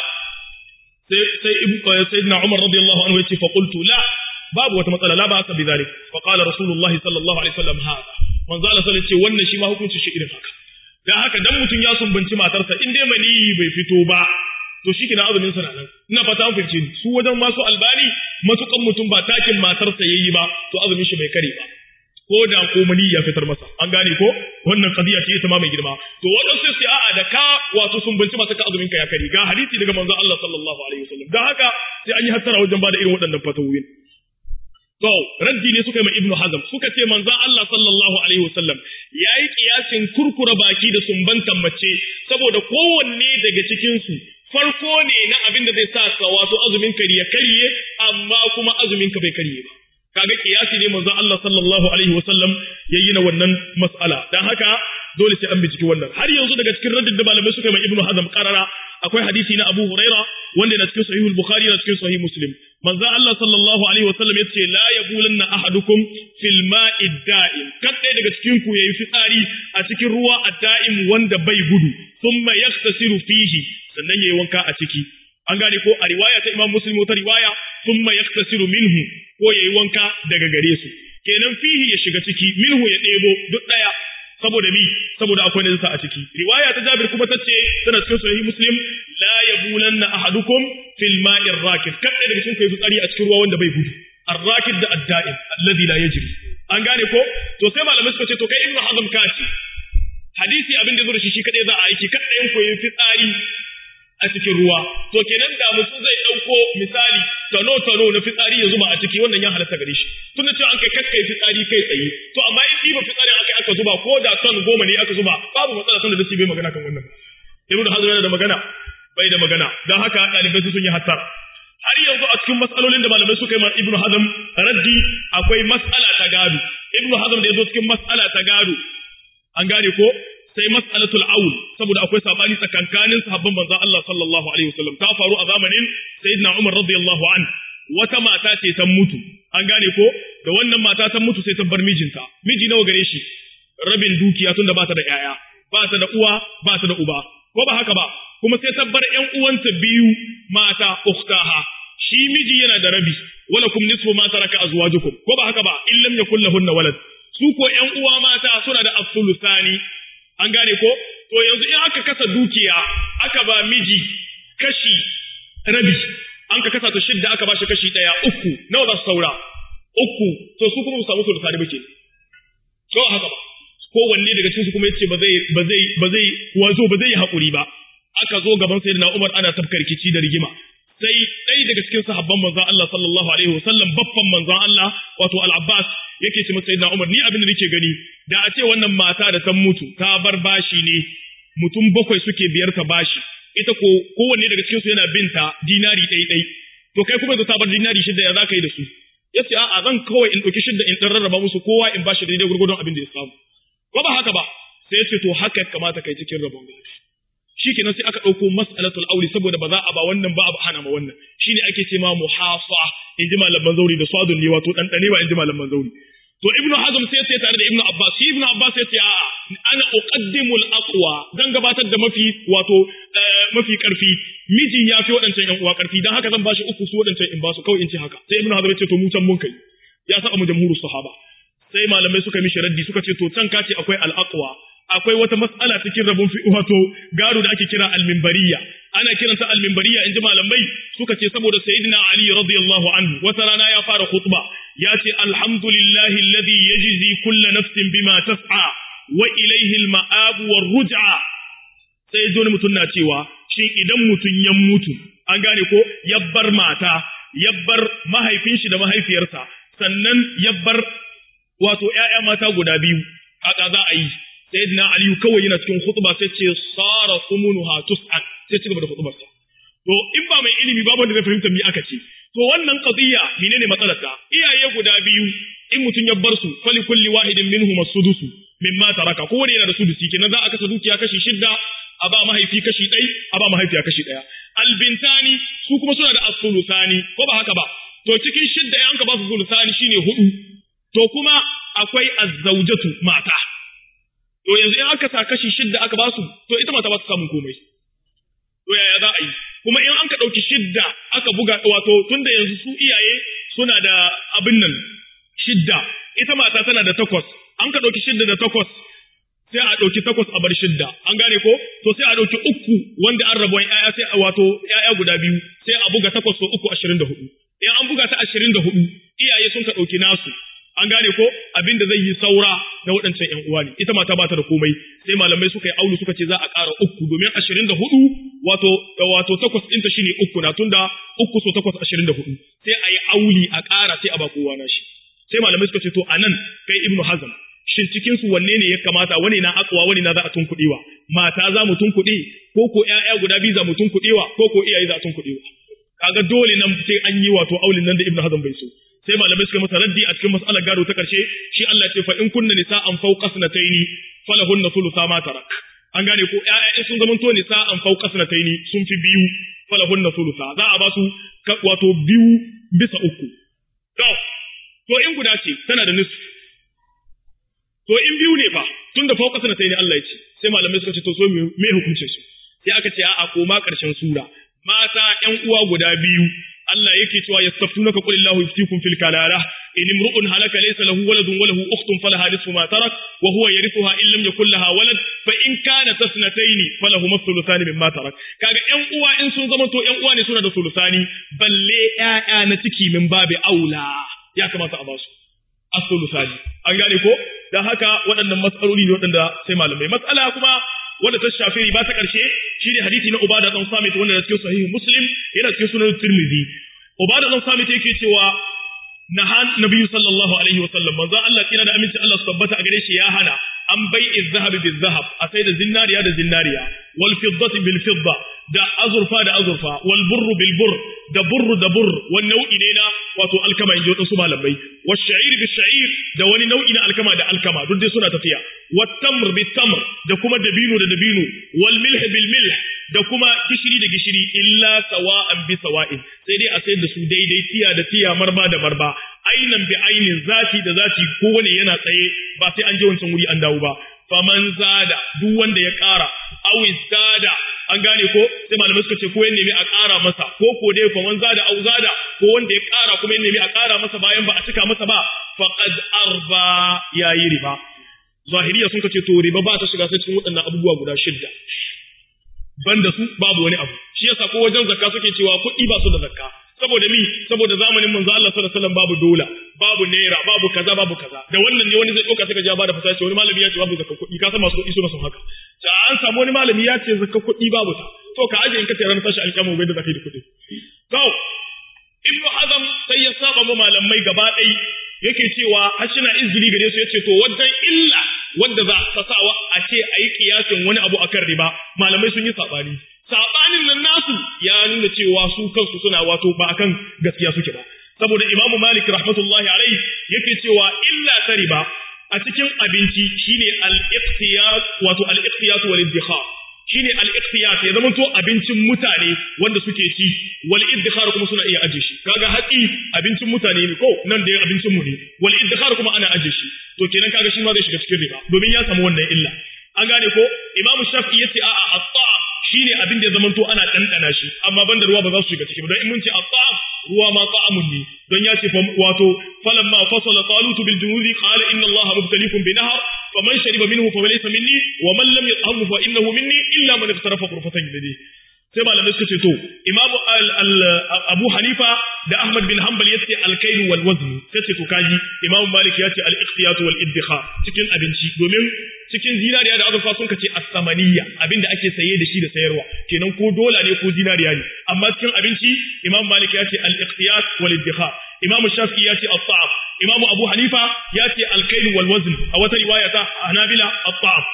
sai sai sayyidina Umar radiyallahu anhu yace fa qultu la babu wata matsala la ba aka bizalik fa qala rasulullah sallallahu alaihi wasallam hada manzo Allah sallallahu alaihi wannan shi ma hukuncin shi irin haka dan haka dan mutun ya sumbanci matarsa in dai mani bai fito ba to shi kina azumin sa nan ina fata an fice su wajen masu albani matukan mutum ba takin matarsa yayi ba to azumin shi bai kare ba ko da ko mani ya fitar masa an gane ko wannan qadiya ce ita ma mai girma to wannan sai sai a'a da ka wato sumbanci masa ka azumin ka ya kare ga hadisi daga manzo Allah sallallahu alaihi wasallam dan haka sai an yi hattara wajen bada irin waɗannan fatawoyin To, raddi ne suka yi ma Ibn Hazm suka ce manzan Allah sallallahu Alaihi wasallam ya yi kiyasin kurkura baki da sumbantan mace saboda kowanne daga cikinsu farko ne na abin da zai sa ka wato azumin ka ya karye amma kuma azumin ka bai karye ba. Kaga kiyasi ne manzan Allah sallallahu Alaihi wasallam ya yi na wannan mas'ala. Dan haka dole sai an binciki wannan. Har yanzu daga cikin raddin da malamai suka yi ma Ibn Hazm karara akwai hadisi na Abu Huraira wanda na cikin Sahihul Bukhari na cikin Sahih Muslim. manzo Allah sallallahu alaihi wasallam yace la yabulanna ahadukum fil ma'i da'im kad dai daga cikin ku yayi fitsari a cikin ruwa a da'im wanda bai gudu thumma yaktasiru fihi sannan yayi wanka a ciki an gane ko a riwaya ta Imam Muslim wata riwaya thumma yaktasiru minhu ko yayi wanka daga gare su kenan fihi ya shiga ciki minhu ya debo duk daya saboda mi saboda akwai najasa a ciki riwaya ta Jabir kuma tace tana cikin sahih Muslim la yabulanna ahadukum fil ma'i rakid kada daga cikin kai fitsari a cikin ruwa wanda bai gudu ar-rakid da ad-da'im alladhi la yajri an gane ko to sai malamai suka ce to kai ibnu hazm ka ce hadisi abin da zo da shi shi kadai za a aiki kada yin koyi fitsari a cikin ruwa to kenan da mutum zai dauko misali tano tano na fitsari ya zuba a ciki wannan ya halatta gare shi tunda cewa an kai kakkai fitsari kai tsaye to amma in ɗiba fitsari aka aka zuba ko da ton goma ne aka zuba babu matsala tunda da bai magana kan wannan ibnu hazm yana da magana bai da magana don haka ɗalibai sun yi hattar har yanzu a cikin matsalolin da malamai suka yi ma ibnu hazm raddi akwai mas'ala ta gado ibnu hazm da ya zo cikin mas'ala ta gado an gane ko sai mas'alatul aul saboda akwai sabani tsakankanin sahabban manzon Allah sallallahu alaihi wasallam ta faru a zamanin sayyidina Umar radiyallahu an wata mata ce ta mutu an gane ko da wannan mata ta mutu sai ta bar mijinta miji nawa gare shi rabin dukiya tunda ba ta da yaya ba ta da uwa ba ta da uba ko ba haka ba kuma sai tabbar ƴan uwanta biyu mata ukhtaha shi miji yana da rabi wala kum nisfu ma taraka azwajukum ko ba haka ba in lam yakul lahunna walad su ko ƴan uwa mata suna da absolutani an gane ko to yanzu in aka kasa dukiya aka ba miji kashi rabi an ka kasa ta shidda aka ba shi kashi daya uku nawa za su saura uku to su kuma su samu sultani ba ke to haka ba kowanne daga cikin su kuma yace ba zai ba zai ba zai wazo ba zai hakuri ba aka zo gaban sayyidina Umar ana tafkar rikici da rigima sai ɗaya daga cikin sahabban manzon Allah sallallahu alaihi wasallam baffan manzon Allah wato Al-Abbas yake ce masa sayyidina Umar ni abin da nake gani da a ce wannan mata da ta mutu ta bar bashi ne mutum bakwai suke biyar ta bashi ita ko kowanne daga cikin su yana binta dinari ɗai ɗai to kai kuma da ta bar dinari shida ya zaka yi da su yace a'a zan kawai in ɗauki shida in ɗan rarraba musu kowa in bashi daidai gurgurdon abin da ya samu ko ba haka ba sai yace to haka ya kamata kai cikin rabon gado shikenan sai aka ɗauko mas'alatul aure saboda ba za a ba wannan ba a hana ma wannan shine ake ce ma muhafa in ji malaman zauri da swadun ne wato ɗanɗane ba in ji malaman zauri to ibnu hazm sai sai tare da ibnu abbas shi ibnu abbas sai ce a'a ana uqaddimul aqwa zan gabatar da mafi wato mafi karfi miji ya fi waɗancan yan uwa karfi dan haka zan bashi uku su waɗancan in basu kawai in ce haka sai ibnu hazm ya ce to mu can mun kai ya saba mu jamhurus sahaba sai malamai suka mishi raddi suka ce to can kace akwai al aqwa akwai wata mas'ala cikin rabon fi wato gado da ake kira al-minbariya ana kiranta al-minbariya inji malamai suka ce saboda sayyidina ali radiyallahu anhu wata rana ya fara khutba ya ce alhamdulillahi alladhi yajzi kullu nafsin bima tas'a wa ilayhi al-ma'ab war-ruj'a sai zo mutum na cewa shin idan mutum ya mutu an gane ko yabbar mata yabbar mahaifin shi da mahaifiyarsa sannan yabbar wato ƴaƴa mata guda biyu haka za a yi sayyidina aliyu kawai yana cikin khutba sai ce sara sumunuha tus'an sai ci gaba da khutbarsa to in ba mai ilimi babu wanda zai fahimta me aka ce to wannan qadiya menene matsalar ta iyaye guda biyu in mutun ya bar su fali kulli wahidin minhum as-sudusu mimma taraka kowane yana da sudusi kenan za a kasa dukiya kashi shidda a ba mahaifi kashi ɗai a ba mahaifiya kashi ɗaya albintani su kuma suna da as-sulusani ko ba haka ba to cikin shidda in ka ba su sulusani shine hudu to kuma akwai az-zawjatu mata to yanzu in aka sa kashi shidda aka basu to ita mata ba ta samun komai to yaya za a yi kuma in an ka ɗauki shidda aka buga wato tunda yanzu su iyaye suna da abin nan shidda ita mata tana da takwas an ka ɗauki shidda da takwas sai a ɗauki takwas a bar shidda an gane ko to sai a ɗauki uku wanda an rabuwan ƴaƴa sai a wato ƴaƴa guda biyu sai a buga takwas so uku ashirin da hudu in an buga ta ashirin da hudu iyaye sun ka ɗauki nasu an gane ko abin da zai yi saura na waɗancan ƴan uwa ne ita mata ba ta da komai sai malamai suka yi aulu suka ce za a ƙara uku domin ashirin da hudu wato wato takwas ɗinta shine uku na tunda uku so takwas ashirin da hudu sai a yi auli a ƙara sai a ba kowa na shi sai malamai suka ce to anan kai ibnu hazm shin cikin su wanne ne ya kamata wani na akwa wani na za a tunkuɗewa mata za mu tunkuɗe ko ko ƴaƴa guda biyu za mu tunkuɗewa ko ko iyaye za a tunkuɗewa kaga dole nan sai an yi wato aulin nan da ibnu hazm bai so sai malamai suka masa raddi a cikin mas'alar gado ta karshe shi Allah ce fa in kunna nisa'an fawqa sanataini falahunna thulutha ma tarak an gane ko ƴaƴa sun zama to nisa'an fawqa sanataini sun fi biyu falahunna thulutha za a ba su wato biyu bisa uku to to in guda ce tana da nisfu to in biyu ne fa tunda fawqa sanataini Allah ya ce sai malamai suka ce to so me hukuncin su sai aka ce a'a koma karshen sura mata ƴan uwa guda biyu Allah yake cewa yastaftunaka qul Allahu yuftikum fil kalala in imru'un halaka laysa lahu waladun wa lahu ukhtun falaha nisfu ma tarak wa huwa yarithuha in lam yakul laha walad fa in kanat tasnatayn falahu thuluthani mimma tarak kaga ƴan uwa in sun zama to ƴan uwa ne suna da thuluthani balle ƴaƴa na ciki min babi aula ya kamata a ba su as-thuluthani an gane ko dan haka waɗannan matsaloli ne waɗanda sai malamai matsala kuma wanda ta shafi riba ta ƙarshe shine hadisi na Ubada dan Samit wanda da cikin sahihi Muslim yana cikin sunan Tirmidhi Ubada dan Samit yake cewa nahan nabiyyu sallallahu alaihi wa sallam manzo Allah kina da aminci Allah su tabbata a gare shi ya hana an bai izhabi bil zahab a sai da zinariya da zinariya wal fiddati bil fidda da azurfa da azurfa wal burru bil burr da burru da burr wani nau'i ne na wato alkama in ji wasu malamai wa sha'ir bil sha'ir da wani nau'i na alkama da alkama duk dai suna tafiya wa tamr bil tamr da kuma dabino da dabino wal milh bil milh da kuma gishiri da gishiri illa sawa'an bi sawa'in sai dai a sayar da su daidai tiya da tiya marba da marba ainan bi ainin zati da zati kowane yana tsaye ba sai an je wancan wuri an dawo ba faman zada duk wanda ya ƙara aw zada an gane ko sai malamai suka ce ko ya nemi a ƙara masa ko ko dai faman zada aw zada ko wanda ya ƙara kuma ya nemi a ƙara masa bayan ba a cika masa ba faqad arba yayi riba zahiriya sun ce to riba ba ta shiga sai cikin waɗannan abubuwa guda shidda banda su babu wani abu shi yasa ko wajen zakka suke cewa kuɗi ba su da zakka saboda mi saboda zamanin manzo Allah sallallahu alaihi wasallam babu dola babu naira babu kaza babu kaza da wannan ne wani zai dauka suka ja bada fasaha wani malami ya ce babu zakka kuɗi ka san masu kuɗi suna son haka ta an samu wani malami ya ce zakka kuɗi babu ta to ka aje in ka tsaya ran tashi alƙiyama bai da zakai da kuɗi to ibnu hazam sai ya saba mu malamai gaba ɗaya yake cewa har shi na izini gare su yace to wajen illa wanda za ta sawa a ce a yi kiyasin wani abu akan riba malamai sun yi sabani sabanin nan nasu ya nuna cewa su kansu suna wato ba akan gaskiya suke ba saboda Imam Malik rahmatullahi alaihi yake cewa illa ta riba a cikin abinci shine al-iqtiyat wato al-iqtiyat wal iddikhar shine al-iqtiyat ya zama to abincin mutane wanda suke ci wal iddikhar kuma suna iya aje shi kaga hatsi abincin mutane ne ko nan da abincin mu ne wal iddikhar kuma ana aje shi to kenan kaga shi ma zai shiga cikin riba domin ya samu wannan illa an gane ko Imam Shafi'i yace a'a at-ta'am shine abin da ya zamanto ana ɗanɗana shi amma banda ruwa ba za su shiga ciki ba don in mun ce at-ta'am ruwa ma ta'amun ne don ya ce wato falamma fasala talutu bil junuzi qala inna allaha mubtaliikum bi nahar faman shariba minhu fa laysa minni wa man lam yat'amhu fa innahu minni illa man iqtarafa ghurfatan yadi sai malamai suka ce to imam abu hanifa da ahmad bin hanbal yace al-kayl wal wazn sai ce to kaji imam malik yace al-iqtiyat wal iddikhar cikin abinci domin cikin zinariya da azurfa sun kace as-samaniyya abinda ake saye da shi da sayarwa kenan ko dola ne ko zinariya ne amma cikin abinci imam malik yace al-iqtiyat wal iddikhar imam shafi'i yace at-ta'am imam abu hanifa yace al-kayl wal wazn a wata riwaya ta hanabila at-ta'am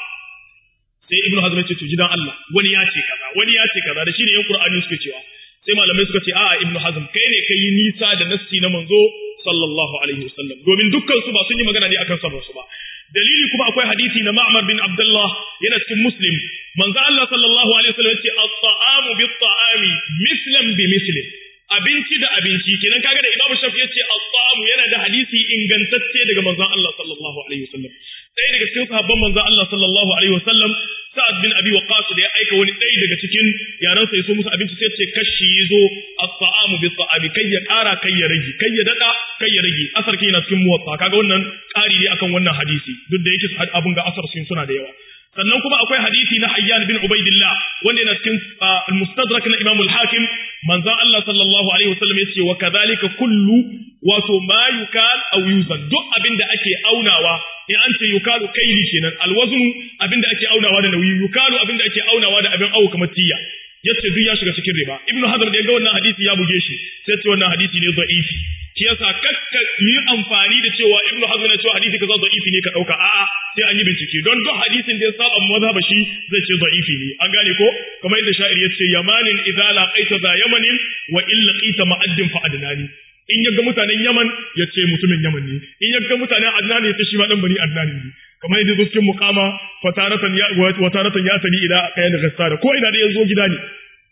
sai ibnu hazm ya ce to gidan Allah wani ya ce kaza wani ya ce kaza da shine yan qur'ani suke cewa sai malamai suka ce a'a ibnu hazm kai ne kai nisa da nassi na manzo sallallahu alaihi wasallam domin dukkan su ba sun yi magana ne akan sabon su ba dalili kuma akwai hadisi na Ma'mar bin Abdullah yana cikin Muslim manzo Allah sallallahu alaihi wasallam yace at-ta'amu bit-ta'ami mislan bi mislin abinci da abinci kenan kaga da Imam Shafi yace at-ta'amu yana da hadisi ingantacce daga manzon Allah sallallahu alaihi wasallam ɗaya daga cikin sahabban manzon Allah sallallahu alaihi wasallam Sa'ad bin Abi Waqqas da ya aika wani ɗaya daga cikin yaran sa yaso musu abinci sai ce kashi yazo at-ta'amu bit-ta'ami kai ya ƙara kai ya rage kai ya dada kai ya rage asar kai yana cikin muwatta kaga wannan ƙari ne akan wannan hadisi duk da yake abun ga asar sun suna da yawa sannan kuma akwai hadisi na Hayyan bin Ubaidillah wanda yana cikin al-Mustadrak na Imam al-Hakim manzon Allah sallallahu alaihi wasallam yace wa kadhalika kullu wato ma yukal aw yuzan duk abin da ake aunawa in an ce yukalu kaili kenan alwaznu abin da ake aunawa da nauyi yukalu abin da ake aunawa da abin awo kamar tiya yace duk ya shiga cikin riba ibnu hazm da ga wannan hadisi ya buge shi sai ce wannan hadisi ne da'ifi shi yasa kakka yi amfani da cewa ibnu hazm na cewa hadisi kaza da'ifi ne ka dauka a'a sai an yi bincike don duk hadisin da ya saba mazhaba shi zai ce da'ifi ne an gane ko kamar yadda sha'ir yace yamanin idza laqaita za yamanin wa in laqita ma'addin fa adnani in ya ga mutanen Yaman ya ce mutumin Yaman ne in ya ga mutanen Adnan ya ce shi ma dan bani Adnan ne kamar yadda zo cikin muqama fataratan ya wa taratan ya tani ila qayan ghassara ko ina da yazo gida ne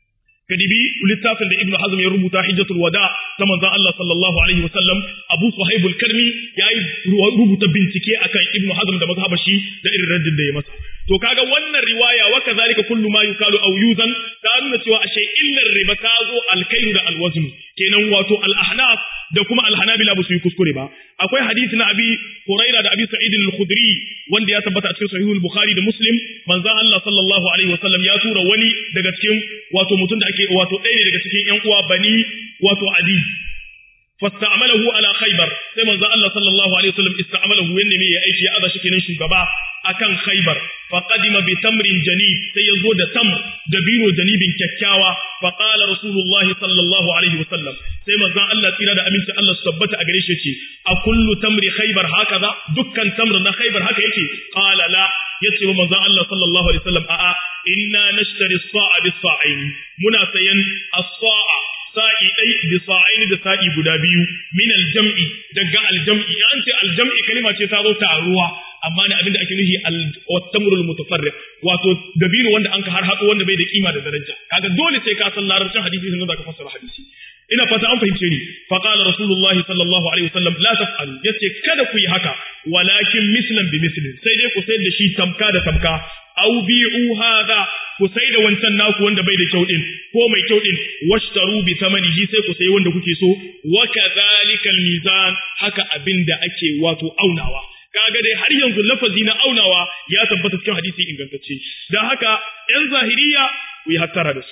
kadibi littafin da Ibn Hazm ya rubuta Hijjatul Wada ta manzon Allah sallallahu alaihi wasallam Abu Suhaib al-Karmi yayi rubuta bincike akan Ibn Hazm da mazhabar shi da irin raddin da ya masa to kaga wannan riwaya wa kazalika kullu ma yukalu aw yuzan ta nuna cewa ashe illar riba ta zo al-kailu da al-wazn kenan wato al-ahnaf da kuma al-hanabila ba su yi kuskure ba akwai hadisi na abi huraira da abi sa'id al-khudri wanda ya tabbata a cikin sahih al-bukhari da muslim manzon Allah sallallahu alaihi wasallam ya tura wani daga cikin wato mutum da ake wato ɗaya ne daga cikin ƴan uwa bani wato adi fasta'amalahu ala khaybar sai manzon Allah sallallahu alaihi wasallam ista'amalahu yanne me ya aiki ya aza shi kenan shugaba akan khaybar fa qadima bi tamrin janib sai ya zo da tamr da biro janibin kyakkyawa fa qala rasulullah sallallahu alaihi wasallam sai manzon Allah tsira da aminci Allah su tabbata a gare shi yace a kullu tamri khaybar hakaza dukkan tamr na khaybar haka yake qala la yace wa manzon Allah sallallahu alaihi wasallam a'a inna nashtari as-sa'a bis-sa'aini muna sayan as-sa'a sa'i ɗai da sa'aini da sa'i guda biyu min aljam'i daga aljam'i an ce aljam'i kalima ce ta zo taruwa amma ne abinda ake nufi al-tamrul mutafarriq wato dabino wanda an ka har haɗo wanda bai da kima da daraja kaga dole sai ka san larabcin hadisi sannan zaka fassara hadisi ina fata an fahimce ni fa qala rasulullah sallallahu alaihi wasallam la taf'alu yace kada ku yi haka walakin mislan bi mislin sai dai ku sayar da shi tamka da tamka aw bi'u hadha ku sai da wancan naku wanda bai da kyau din ko mai kyau din washtaru bi thamanihi sai ku sai wanda kuke so wa kadhalika mizan haka abinda ake wato aunawa kaga dai har yanzu lafazi na aunawa ya tabbata cikin hadisi ingantacce dan haka yan zahiriya ku yi hattara da su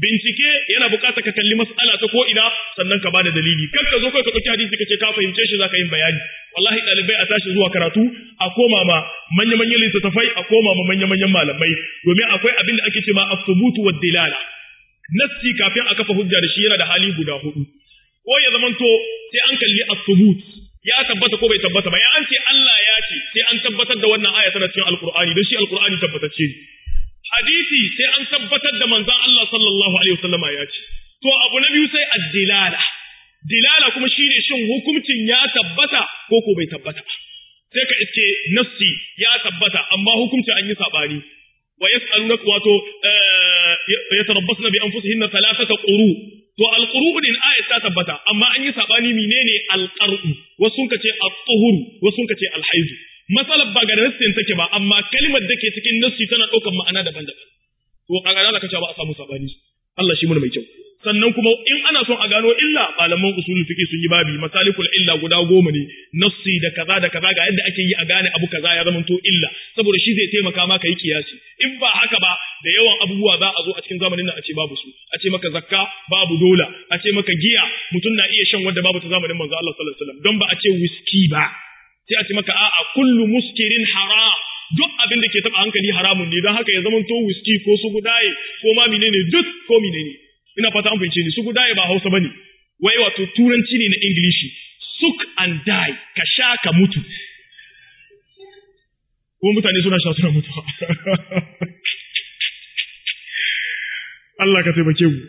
bincike yana buƙatar ka kalli mas'ala ta ko ina sannan ka bada dalili kar ka zo kai ka ɗauki hadisi ka ce ka fahimce shi zaka yin bayani wallahi ɗalibai a tashi zuwa karatu a koma ma manya manyan littattafai a koma ma manya manyan malamai domin akwai abin da ake ce ma as-subutu wad dilala nassi kafin a kafa hujja da shi yana da hali guda hudu ko ya zamanto sai an kalli as-subut ya tabbata ko bai tabbata ba ya an ce Allah ya ce sai an tabbatar da wannan aya tana cikin alqur'ani don shi alqur'ani tabbatacce ne hadisi sai an tabbatar da manzon Allah sallallahu alaihi wasallama ya ce to abu na biyu sai ad-dilala dilala kuma shine shin hukuncin ya tabbata ko ko bai tabbata sai ka iske nassi ya tabbata amma hukuncin an yi sabani wa yas'alunaka wato yatarabbasna bi anfusihinna thalathata quru to alquru din ayat ta tabbata amma an yi sabani menene alqaru wasu sun kace at-tuhur wasu sun kace al-haid masalan ba ga nassin take ba amma kalmar da ke cikin nassi tana daukar ma'ana daban-daban to kaga da kace ba a samu sabani Allah shi mun mai kyau sannan kuma in ana son a gano illa malaman usulul fiqh sun yi babi masalikul illa guda goma ne nassi da kaza da kaza ga yadda ake yi a gane abu kaza ya zamanto illa saboda shi zai taimaka maka yi kiyasi in ba haka ba da yawan abubuwa za a zo a cikin zamanin nan a ce babu su a ce maka zakka babu dola a ce maka giya mutum na iya shan wanda babu ta zamanin manzo Allah sallallahu alaihi wasallam don ba a ce whisky ba sai a ce maka a'a kullu muskirin haram duk abin da ke taba hankali haramun ne don haka ya zamanto whisky ko su gudaye ko ma menene duk ko menene ina fata an fahimce ni su gudaye ba Hausa bane wai wato turanci ne na Ingilishi suk and die ka sha ka mutu kuma mutane suna sha suna mutuwa Allah ka taimake mu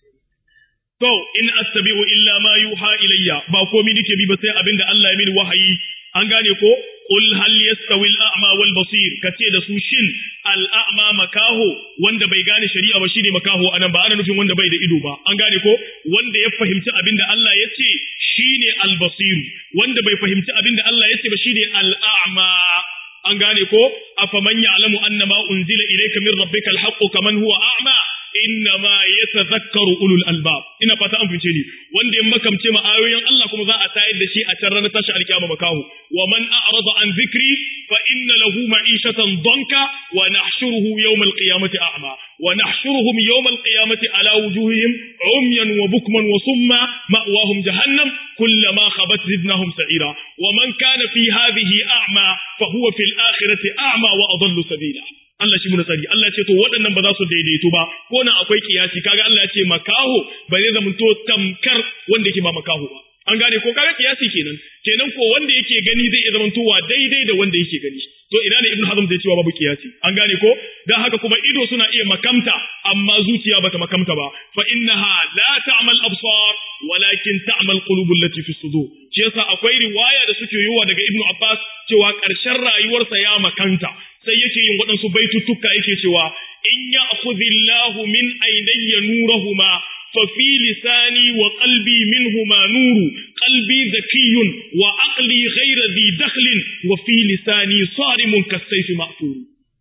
to in attabi'u illa ma yuha ilayya ba komai nake bi ba sai abinda Allah ya mini wahayi an gane ko qul hal yastawi al-a'ma wal basir kace da su shin al-a'ma makaho wanda bai gane shari'a ba shine makaho anan ba ana nufin wanda bai da ido ba an gane ko wanda ya fahimci abinda Allah ya ce shine al-basir wanda bai fahimci abinda Allah ya ce ba shine al-a'ma an gane ko afaman ya'lamu annama unzila ilayka min rabbika al-haqqu kaman huwa a'ma innama yatazakkaru ulul albab ina fata an fice ni wanda ya makamce ma ayoyin Allah kuma za a tayar da shi a can ranar tashi alkiyama makahu wa man a'rada an dhikri fa inna lahu ma'ishatan danka wa nahshuruhu yawm alqiyamati a'ma wa nahshuruhum yawm alqiyamati ala wujuhihim umyan wa bukman wa summa ma'wahum jahannam kullama khabat zidnahum sa'ira wa man kana fi hadhihi a'ma fa huwa fil akhirati a'ma wa adallu sabila Allah shi muna tsari Allah ce to waɗannan ba za su daidaito ba ko nan akwai kiyasi kaga Allah ya ce makaho ba zai zama to tamkar wanda yake ba makaho ba an gane ko kaga kiyasi kenan kenan ko wanda yake gani zai iya zama towa daidai da wanda yake gani to ina ne Ibn Hazm zai cewa babu kiyasi an gane ko dan haka kuma ido suna iya makamta amma zuciya bata makamta ba fa innaha la ta'mal absar walakin ta'mal qulubul lati fi sudur shi yasa akwai riwaya da suke yiwa daga Ibn Abbas cewa ƙarshen rayuwarsa ya makanta sai yake yin waɗansu baituttuka yake cewa in ya akhudhillahu min aynayya nurahuma fa fi lisani wa qalbi minhuma nuru qalbi zakiyun wa aqli ghayra dhi dakhlin wa fi lisani sarimun kasayfi ma'thur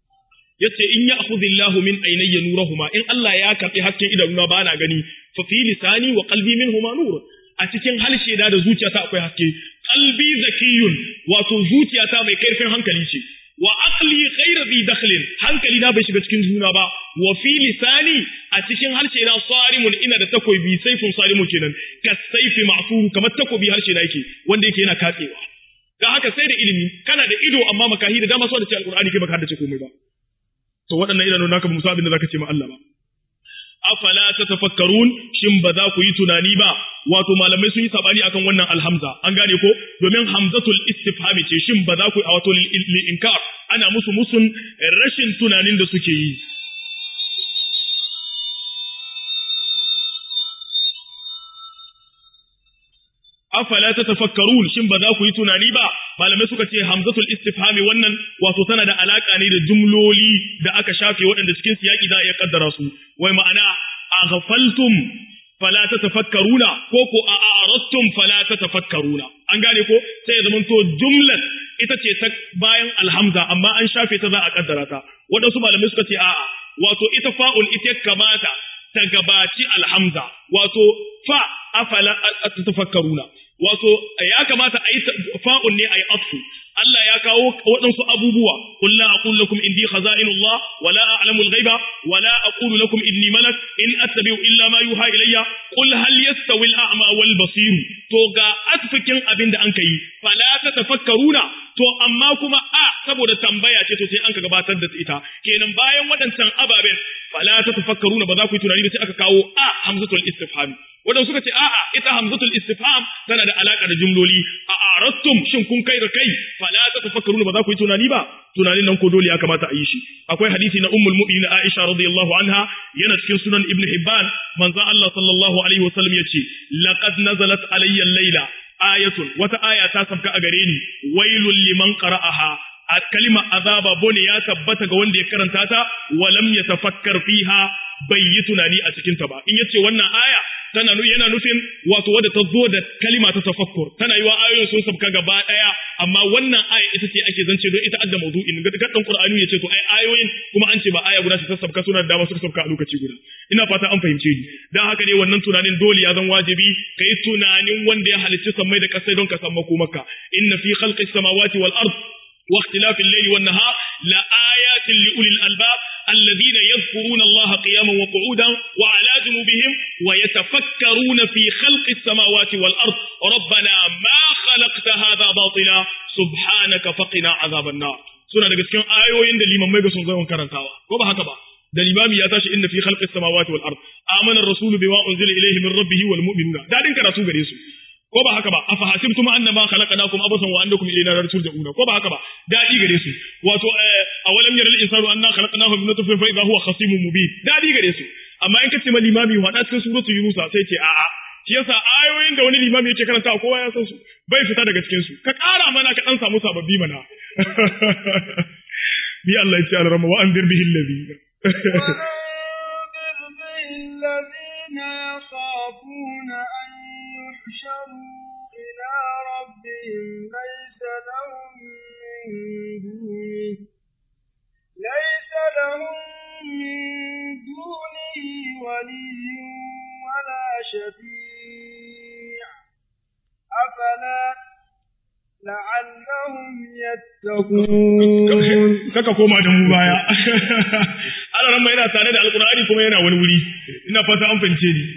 yace in ya akhudhillahu min aynayya nurahuma in Allah ya karbi hasken idanuna ba na gani fa fi lisani wa qalbi minhuma nur a cikin halshe da da zuciyata akwai haske qalbi zakiyun wato zuciyata mai kaifin hankali ce wa aqli ghayra bi dakhlin hankali na bai shiga cikin juna ba wa fi lisani a cikin harshe na sarimun ina da takobi saifun sarimun kenan ka saifi ma'fur kamar takobi harshe na yake wanda yake yana katsewa dan haka sai da ilimi kana da ido amma makahi da dama so da ce alqur'ani kai baka haddace komai ba to waɗannan idanun naka musa abin da zaka ce ma Allah ba afala tatafakkarun shin ba za ku yi tunani ba wato malamai sun yi sabani akan wannan alhamza an gane ko domin hamzatul istifhami ce shin ba za ku a wato lil inkar ana musu musun rashin tunanin da suke yi afala tatafakkarun shin ba za ku yi tunani ba malamai suka ce hamzatul istifhami wannan wato tana da alaka ne da jumloli da aka shafe waɗanda cikin siyaki za a iya kaddara su wai ma'ana aghfaltum fala tatafakkaruna ko ko a aradtum fala tatafakkaruna an gane ko sai ya zamanto jumlar ita ce ta bayan alhamza amma an shafe ta za a kaddara ta waɗansu malamai suka ce a'a wato ita fa'ul ita kamata ta gabaci alhamza wato fa afala tatafakkaruna wato ya kamata a yi fa'un ne a yi afsu Allah ya kawo waɗansu abubuwa qul la aqulu lakum indi khaza'inullah wa la a'lamu al-ghaiba wa la aqulu lakum inni malak in attabi'u illa ma yuha ilayya qul hal yastawi al-a'ma wal basir to ga asfikin abin da an kai fala tatafakkaruna to amma kuma a saboda tambaya ce to sai an ka gabatar da ita kenan bayan waɗancan ababen fala tatafakkaruna ba za ku yi tunani ba sai aka kawo a hamzatul istifham wadanda suka ce a'a ita hamzatul istifham tana da alaka da jumloli a arattum shin kun kai da kai fala tatafakkaruna ba za ku yi tunani ba tunanin nan ko dole ya kamata a yi shi akwai hadisi na ummul mu'minin Aisha radiyallahu anha yana cikin sunan Ibn Hibban manzo Allah sallallahu alaihi wasallam yace laqad nazalat alayya al-laila ayatun wata aya ta sabka a gare ni wailul liman qara'aha a kalima azaba bone ya tabbata ga wanda ya karanta ta walam yatafakkar fiha bai yi tunani a cikin ta ba in yace wannan aya tana yana nufin wato wadda ta zo da kalima ta tafakkur tana yiwa ayoyin sun sabka gaba daya amma wannan aya ita ce ake zance don ita adda mawdu'in ga gaddan qur'ani yace to ai ayoyin kuma an ce ba aya guda ta sabka suna da dama suka sabka a lokaci guda ina fata an fahimce ni dan haka ne wannan tunanin dole ya zan wajibi kai tunanin wanda ya halicci sammai da kasai don ka san makomaka inna fi khalqis samawati wal ard واختلاف الليل والنهار لآيات لأولي الألباب الذين يذكرون الله قياما وقعودا وعلى جنوبهم ويتفكرون في خلق السماوات والأرض ربنا ما خلقت هذا باطلا سبحانك فقنا عذاب النار suna daga cikin ayoyin da limamai ga sun zo karantawa ko ba haka ba da limami ya tashi inna fi khalqis samawati wal ard amana ar-rasulu bima unzila ilayhi min rabbih wal mu'minuna dadin karatu gare su ko ba haka ba afa hasibtum annama khalaqnakum abasan wa annakum ilayna la turja'una ko ba haka ba dadi gare su wato awalam yaral insanu anna khalaqnahu min nutfatin fa idha huwa khasimun mubin dadi gare su amma in kace ma limami wada cikin suratul yunus sai ce a'a shi yasa ayoyin da wani limami yake karanta kowa ya san su bai fita daga cikin su ka ƙara mana ka dan samu sababbi mana bi Allah ya ce alrama wa anzir bihi alladhina الذين يخافون أن يحشروا إلى ربهم ليس لهم من دونه ليس لهم من دونه ولي ولا شفيع أفلا لعلهم يتقون kaka koma da mu baya Allah ran yana tare da alqur'ani kuma yana wani wuri ina fata an fahimce ni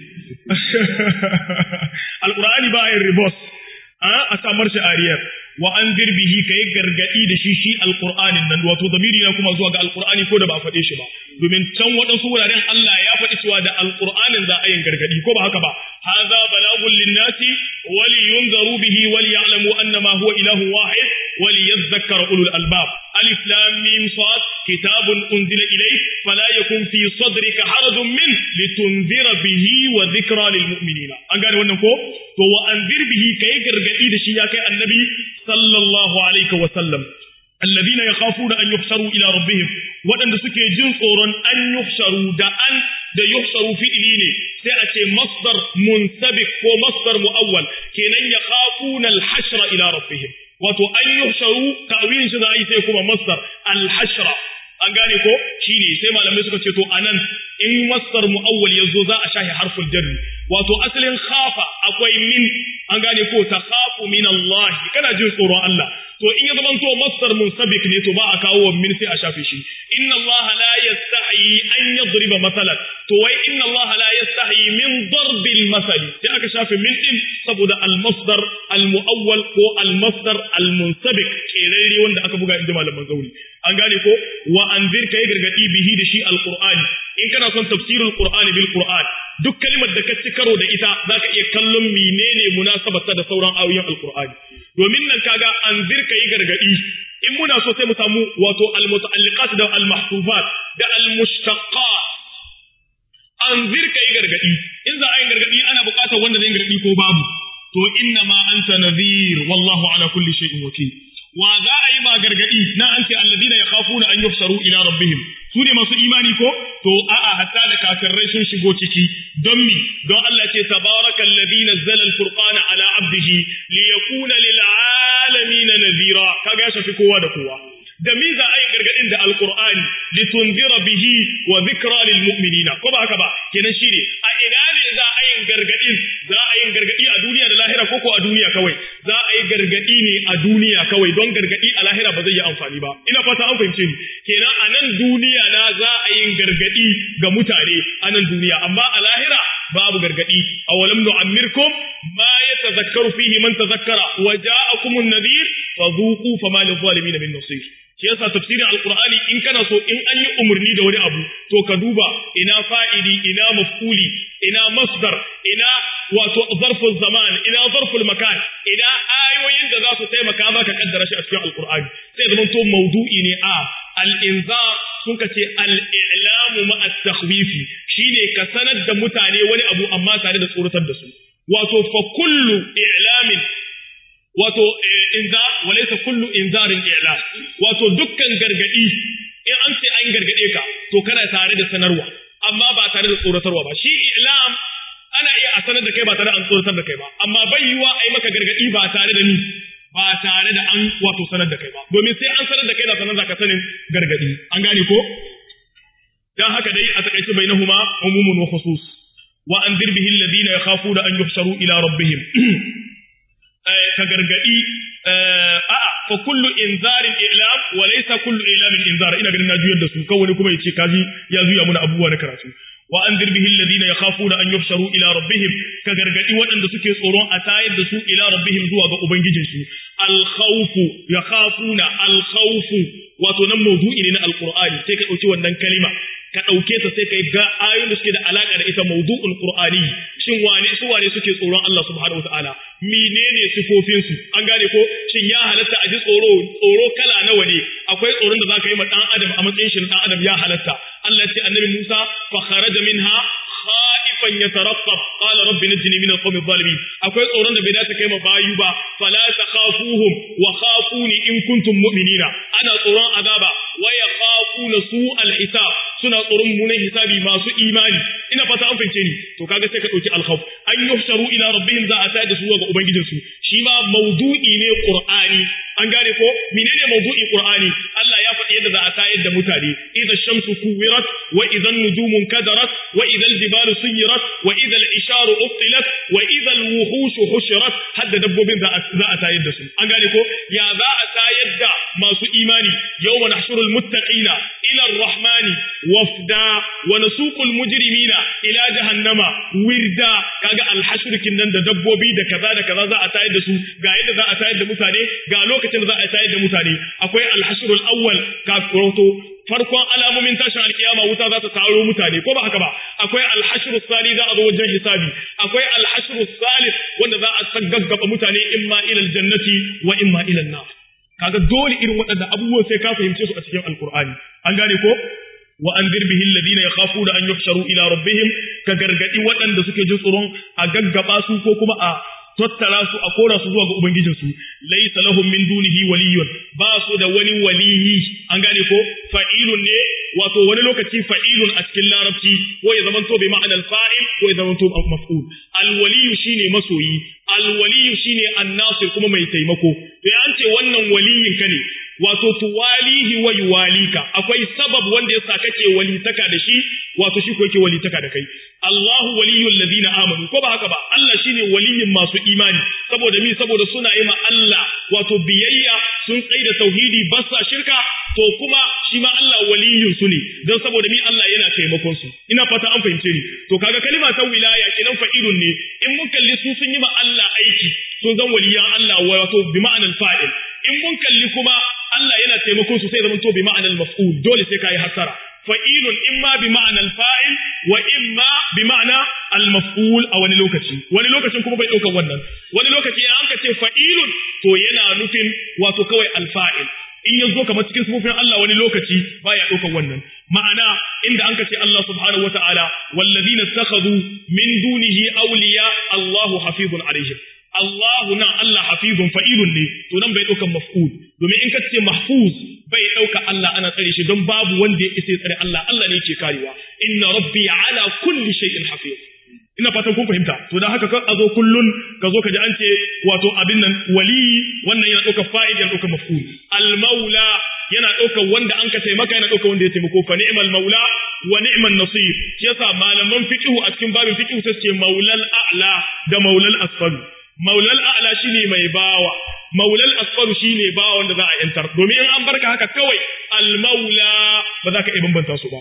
alqur'ani ba yin ribos a samar shi ariyar wa an dirbihi kai gargadi da shi shi alqur'anin nan wato zamiri na kuma zuwa ga alqur'ani ko da ba faɗe shi ba domin can waɗansu wuraren Allah ya faɗi cewa da alqur'anin za a yin gargadi ko ba haka ba hadha balagun linnasi wa liyunzaru bihi wa liya'lamu annama huwa ilahu wahid wa liyadhakkara ulul albab alif lam mim sad kitabun unzila ilayk fala yakun fi sadrika harajun min litunzira bihi wa dhikra lil mu'minina an gane wannan ko to wa anzir bihi kai gargadi da shi ya kai annabi sallallahu alaihi wa sallam alladhina yakhafuna an yuhsharu ila rabbihim wadanda suke jin tsoron an yuhsharu da an da yuhsharu fi'ili ne sai a ce masdar munsabiq ko masdar muawwal kenan yakhafuna al-hashra ila rabbihim wato an yuhsharu ta'wilin shi za a yi sai kuma masdar al-hashra an gane ko shine sai malamai suka ce to anan in masdar muawwal yazo za a shahi harful jarri wato asalin khafa akwai min an gane ko ta khafu min Allah kana jin tsoron Allah to in ya zamanto masdar munsabik ne to ba a kawo min sai a shafe shi inna Allah la yastahi an yadriba masalan to wai inna Allah la yastahi min darbil masali sai aka shafe min din saboda al masdar al muawwal ko al masdar al munsabik kerere wanda aka buga inda malaman zauri an gane ko wa anzir kai gargadi bihi da shi al qur'ani in kana son tafsirul qur'ani bil qur'an duk kalimar da ka ci karo da ita zaka iya kallon menene munasabarta da sauran ayoyin alqur'ani domin nan kaga anzir kai gargadi in muna so sai mu samu wato al-muta'alliqat da al-mahfuzat da al-mushtaqqat anzir kai gargadi in za a yi gargadi ana buƙatar wanda zai gargadi ko babu to inna ma anta nadhir wallahu ala kulli shay'in wakil wa za a yi ma gargadi na an ce alladina yakhafuna an yuhsaru ila rabbihim su ne masu imani ko to a'a hatta da kafirai sun shigo ciki don mi don Allah ce tabaraka alladhi nazzala al-furqana ala abdihi liyakuna lil alamin nadhira kaga ya shafi kowa da kowa da mi za a yi gargadin da alqur'ani litunzira bihi wa dhikra lil mu'minina ko ba haka ba kenan shine a ina ne za a yi gargadin za a yi gargadi a duniya da lahira ko ko a duniya kawai za a yi gargadi ne a duniya kawai don gargadi a lahira ba zai yi amfani ba ina fata an fahimce ni kenan a nan duniya na za a yin gargadi ga mutane a nan duniya amma a lahira babu gargadi awalam nu'ammirkum ma yatazakkaru fihi man tazakkara wa ja'akum an-nadhir fadhuqu fama lidh-dhalimin min nasir shi yasa tafsirin alqur'ani in kana so in an yi umarni da wani abu to ka duba ina fa'ili ina maf'uli ina masdar ina wato zarful zaman ina zarful makan ina ayoyin da za su taimaka maka kaddara shi a cikin alqur'ani sai zaman to maudu'i ne a al-inzar sun ka ce al-i'lamu ma at-takhwifi shine ka sanar da mutane wani abu amma tare da tsoratar da su wato fa kullu i'lamin wato inza walaysa kullu inzarin i'la wato dukkan gargadi in an ce an gargade ka to kana tare da sanarwa amma ba tare da tsoratarwa ba shi i'lam ana iya a sanar da kai ba tare da an tsoratar da kai ba amma bai yiwa a yi maka gargadi ba tare da ni ba tare da an wato sanar da kai ba domin sai an sanar da kai da sanar da ka sanin gargadi an gane ko dan haka dai a takaice bainahuma umumun wa khusus wa anzir bihi alladhina yakhafuna an yuhsharu ila rabbihim ka gargadi a'a fa kullu inzarin i'lam wa laysa kullu i'lamin inzar ina ganin na juyar da su kawai kuma yace kaji ya zuya muna abubuwa na karatu wa anzir bihi alladhina yakhafuna an yuhsharu ila rabbihim ka gargadi waɗanda suke tsoron a tayar da su ila rabbihim zuwa ga ubangijin su al khawfu yakhafuna al khawfu wato nan mawdu'i ne na alqur'ani sai ka dauki wannan kalima ka ɗauke ta sai ka yi ga ayoyin da suke da alaƙa da ita maudu'ul qur'ani shin wane su wane suke tsoron Allah subhanahu wataala menene sifofin su an gane ko shin ya halatta a ji tsoro tsoro kala nawa ne akwai tsoron da zaka yi ma dan adam a matsayin shi dan adam ya halatta Allah ya ce annabi Musa fa kharaja minha khaifan yataraqqab qala rabbi najini min alqawmi adh-dhalimin akwai tsoron da bai dace kai ma bayu ba fala takhafuhum wa khafuni in kuntum mu'minina ana tsoron azaba wa yakhafuna su'al hisab suna tsoron mummunan hisabi masu imani ina fata an fahimce ni to kaga sai ka dauki alkhawf an yuhsharu ila rabbihim za a tayar da su ga ubangijin su shi ma mawdu'i ne qur'ani an gane ko menene mawdu'i qur'ani Allah ya faɗi yadda za a tayar da mutane idza shamsu kuwirat wa idza an-nujumu kadarat wa idza al-jibalu suyirat wa idza al-isharu uqilat wa idza al-wuhush hushirat hadda dabbobin za a tayar da su an gane ko ya za a tayar da masu imani yawma nahshurul muttaqina ila ar-rahmani wafda wa nasuqul mujrimina ila jahannama wirda kaga al-hashr kinnan da dabbobi da kaza da kaza za a tayar da su ga yadda za a tayar da mutane ga lokacin da za a tayar da mutane akwai al-hashr al-awwal ka farkon alamomin tashin alkiyama wuta za ta taro mutane ko ba haka ba akwai alhashru sali za a zo wajen hisabi akwai alhashru salis wanda za a gaggaba mutane imma ila aljannati wa imma ila nar kaga dole irin waɗannan abubuwan sai ka fahimce su a cikin alqur'ani an gane ko wa anzir bihi alladhina yakhafuna an yuhsharu ila rabbihim ka gargadi waɗanda suke jin tsoron a gaggaba su ko kuma a tattara su a kora su zuwa ga ubangijinsu laysa lahum min dunihi waliyyun ba su da wani waliyi an gane ko fa'ilun ne wato wani lokaci fa'ilun a cikin larabci ko ya zamanto bi ma'anar fa'il ko ya zamanto maf'ul alwaliyu shine masoyi alwaliyu shine annasir kuma mai taimako to ya an ce wannan waliyin ka ne wato tuwalihi wa yuwalika akwai sabab wanda yasa kake walitaka da shi wato shi ko yake walitaka da kai Allahu waliyul ladina amanu ko ba haka ba Allah shine waliyin masu imani saboda mi saboda suna yi ma Allah wato biyayya sun tsaye da tauhidi ba sa shirka to kuma shi ma Allah waliyin su ne don saboda mi Allah yana taimakon su ina fata an fahimce ni to kaga kalima ta wilaya kenan fa'ilun ne in mun kalli su sun yi ma Allah aiki sun zan waliyan Allah wato bi ma'anar fa'il in mun kalli kuma Allah yana taimakon su sai zamanto bi ma'anar maf'ul dole sai kai hasara fa'ilun imma bi ma'anar fa'il wa imma bi ma'ana al-maf'ul a wani lokaci wani lokacin kuma bai ɗaukar wannan wani lokaci an ka ce fa'ilun to yana nufin wato kawai al-fa'il in ya zo kamar cikin sufofin Allah wani lokaci baya ɗaukar wannan ma'ana inda an ka ce Allah subhanahu wata'ala wallazina takhadhu min dunihi awliya Allahu hafizun alaihim Allahu nan Allah hafizun fa'ilun ne to nan bai ɗaukar maf'ul domin in ka ce mahfuz bai ɗauka Allah ana tsare shi don babu wanda ya isa tsare Allah Allah ne yake karewa inna rabbi ala kulli shay'in hafiz ina fatan kun fahimta to dan haka kan azo kullun ka zo ka ji an ce wato abin nan wali wannan yana ɗaukar fa'il yana ɗaukar maf'ul al maula yana ɗaukar wanda an ka taimaka yana ɗaukar wanda ya taimako fa ni'mal maula wa ni'man nasir shi yasa malaman fiqhu a cikin babin fiqhu sai ce maulal a'la da maulal asfal maulal a'la shine mai bawa maulal asfaru shine ba wanda za a yantar domin in an barka haka kawai al-maula ba za ka iya bambanta su ba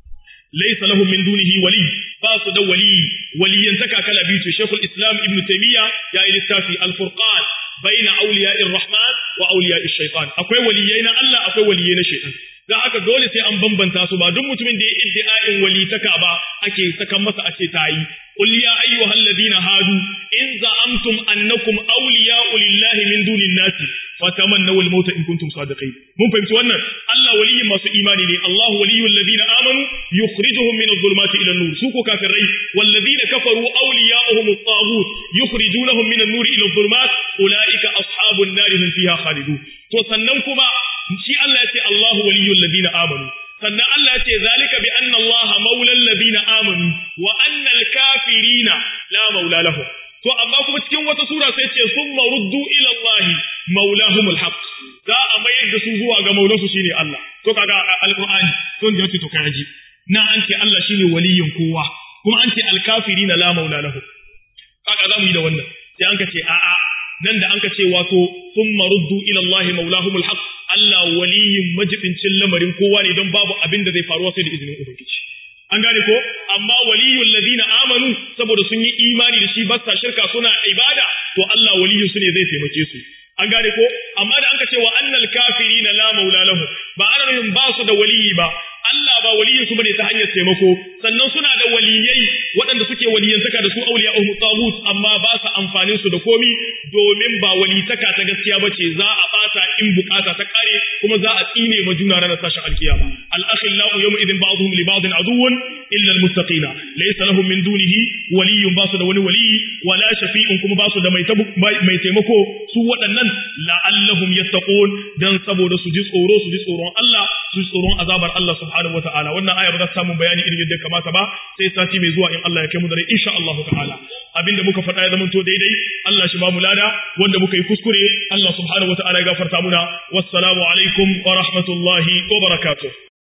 laysa lahum min dunihi wali ba su da wali waliyantaka kala biyu ce shekul islam ibnu taymiya ya yi littafi al-furqan baina awliya'ir rahman wa awliya'ir shaytan akwai waliyai na Allah akwai waliyai na shaytan dan haka dole sai an bambanta su ba duk mutumin da ya iddia'in walitaka ba ake sakan masa a ce tayi qul ya ayyuhal ladina hadu in za'amtum annakum awliya'u lillahi min dunin nasi fatamannaw al-mauta in kuntum sadiqin mun fahimci wannan Allah waliyin masu imani ne Allah waliyul ladina amanu yukhrijuhum min adh-dhulumati ila an-nur su ko kafirai wal ladina kafaru awliya'uhum at-taghut yukhrijunahum min an-nur ila adh-dhulumat ulaika ashabun nar hum fiha khalidun to sannan kuma shi Allah ya ce Allahu waliyul ladina amanu sannan Allah ya ce zalika bi anna Allah maulal ladina amanu wa anna al-kafirina la maula lahum to amma kuma cikin wata sura sai ce summa ruddu ila Allah maulahumul haqq za a mayar da su zuwa ga maulansu shine Allah to kaga alqur'ani to da yace to kai aji na an ce Allah shine waliyin kowa kuma an ce al-kafirina la maula lahum kaga za mu yi da wannan sai an ka ce a'a nan da an ka ce wato summa ruddu ila Allah maulahumul haqq Allah waliyin majibincin lamarin kowa ne don babu abin da zai faruwa sai da izinin ubangiji an gane ko amma waliyul ladina amanu saboda sun yi imani da shi ba sa shirka suna ibada to Allah waliyun su ne zai taimake su an gane ko amma da an ka ce wa annal kafirina la maula lahu ba ana nufin ba su da waliyi ba Allah ba waliyin su bane ta hanyar taimako sannan suna da waliyai waɗanda suke waliyantaka da su auliya uhum tagut amma ba su amfanin su da komi domin ba walitaka ta gaskiya bace za a bata in bukata ta kare kuma za a tsine ma juna ranar tashin alkiyama al akhillau yawma idin ba'dhum li ba'din aduwwun illa al muttaqina laysa lahum min dunihi waliyyun ba su da wani waliyi wala shafi'un kuma ba su da mai mai taimako su waɗannan la'allahum yattaqun dan saboda su ji tsoro su ji tsoron Allah su ji tsoron azabar Allah subhanahu wata'ala wannan aya ba za ta samu bayani irin yadda kamata ba sai sati mai zuwa in Allah ya kai mu da rai insha Allah ta'ala abinda muka faɗa ya zamanto daidai Allah shi ba mu lada wanda muka yi kuskure Allah subhanahu wata'ala ya gafarta muna wassalamu alaikum wa rahmatullahi wa barakatuh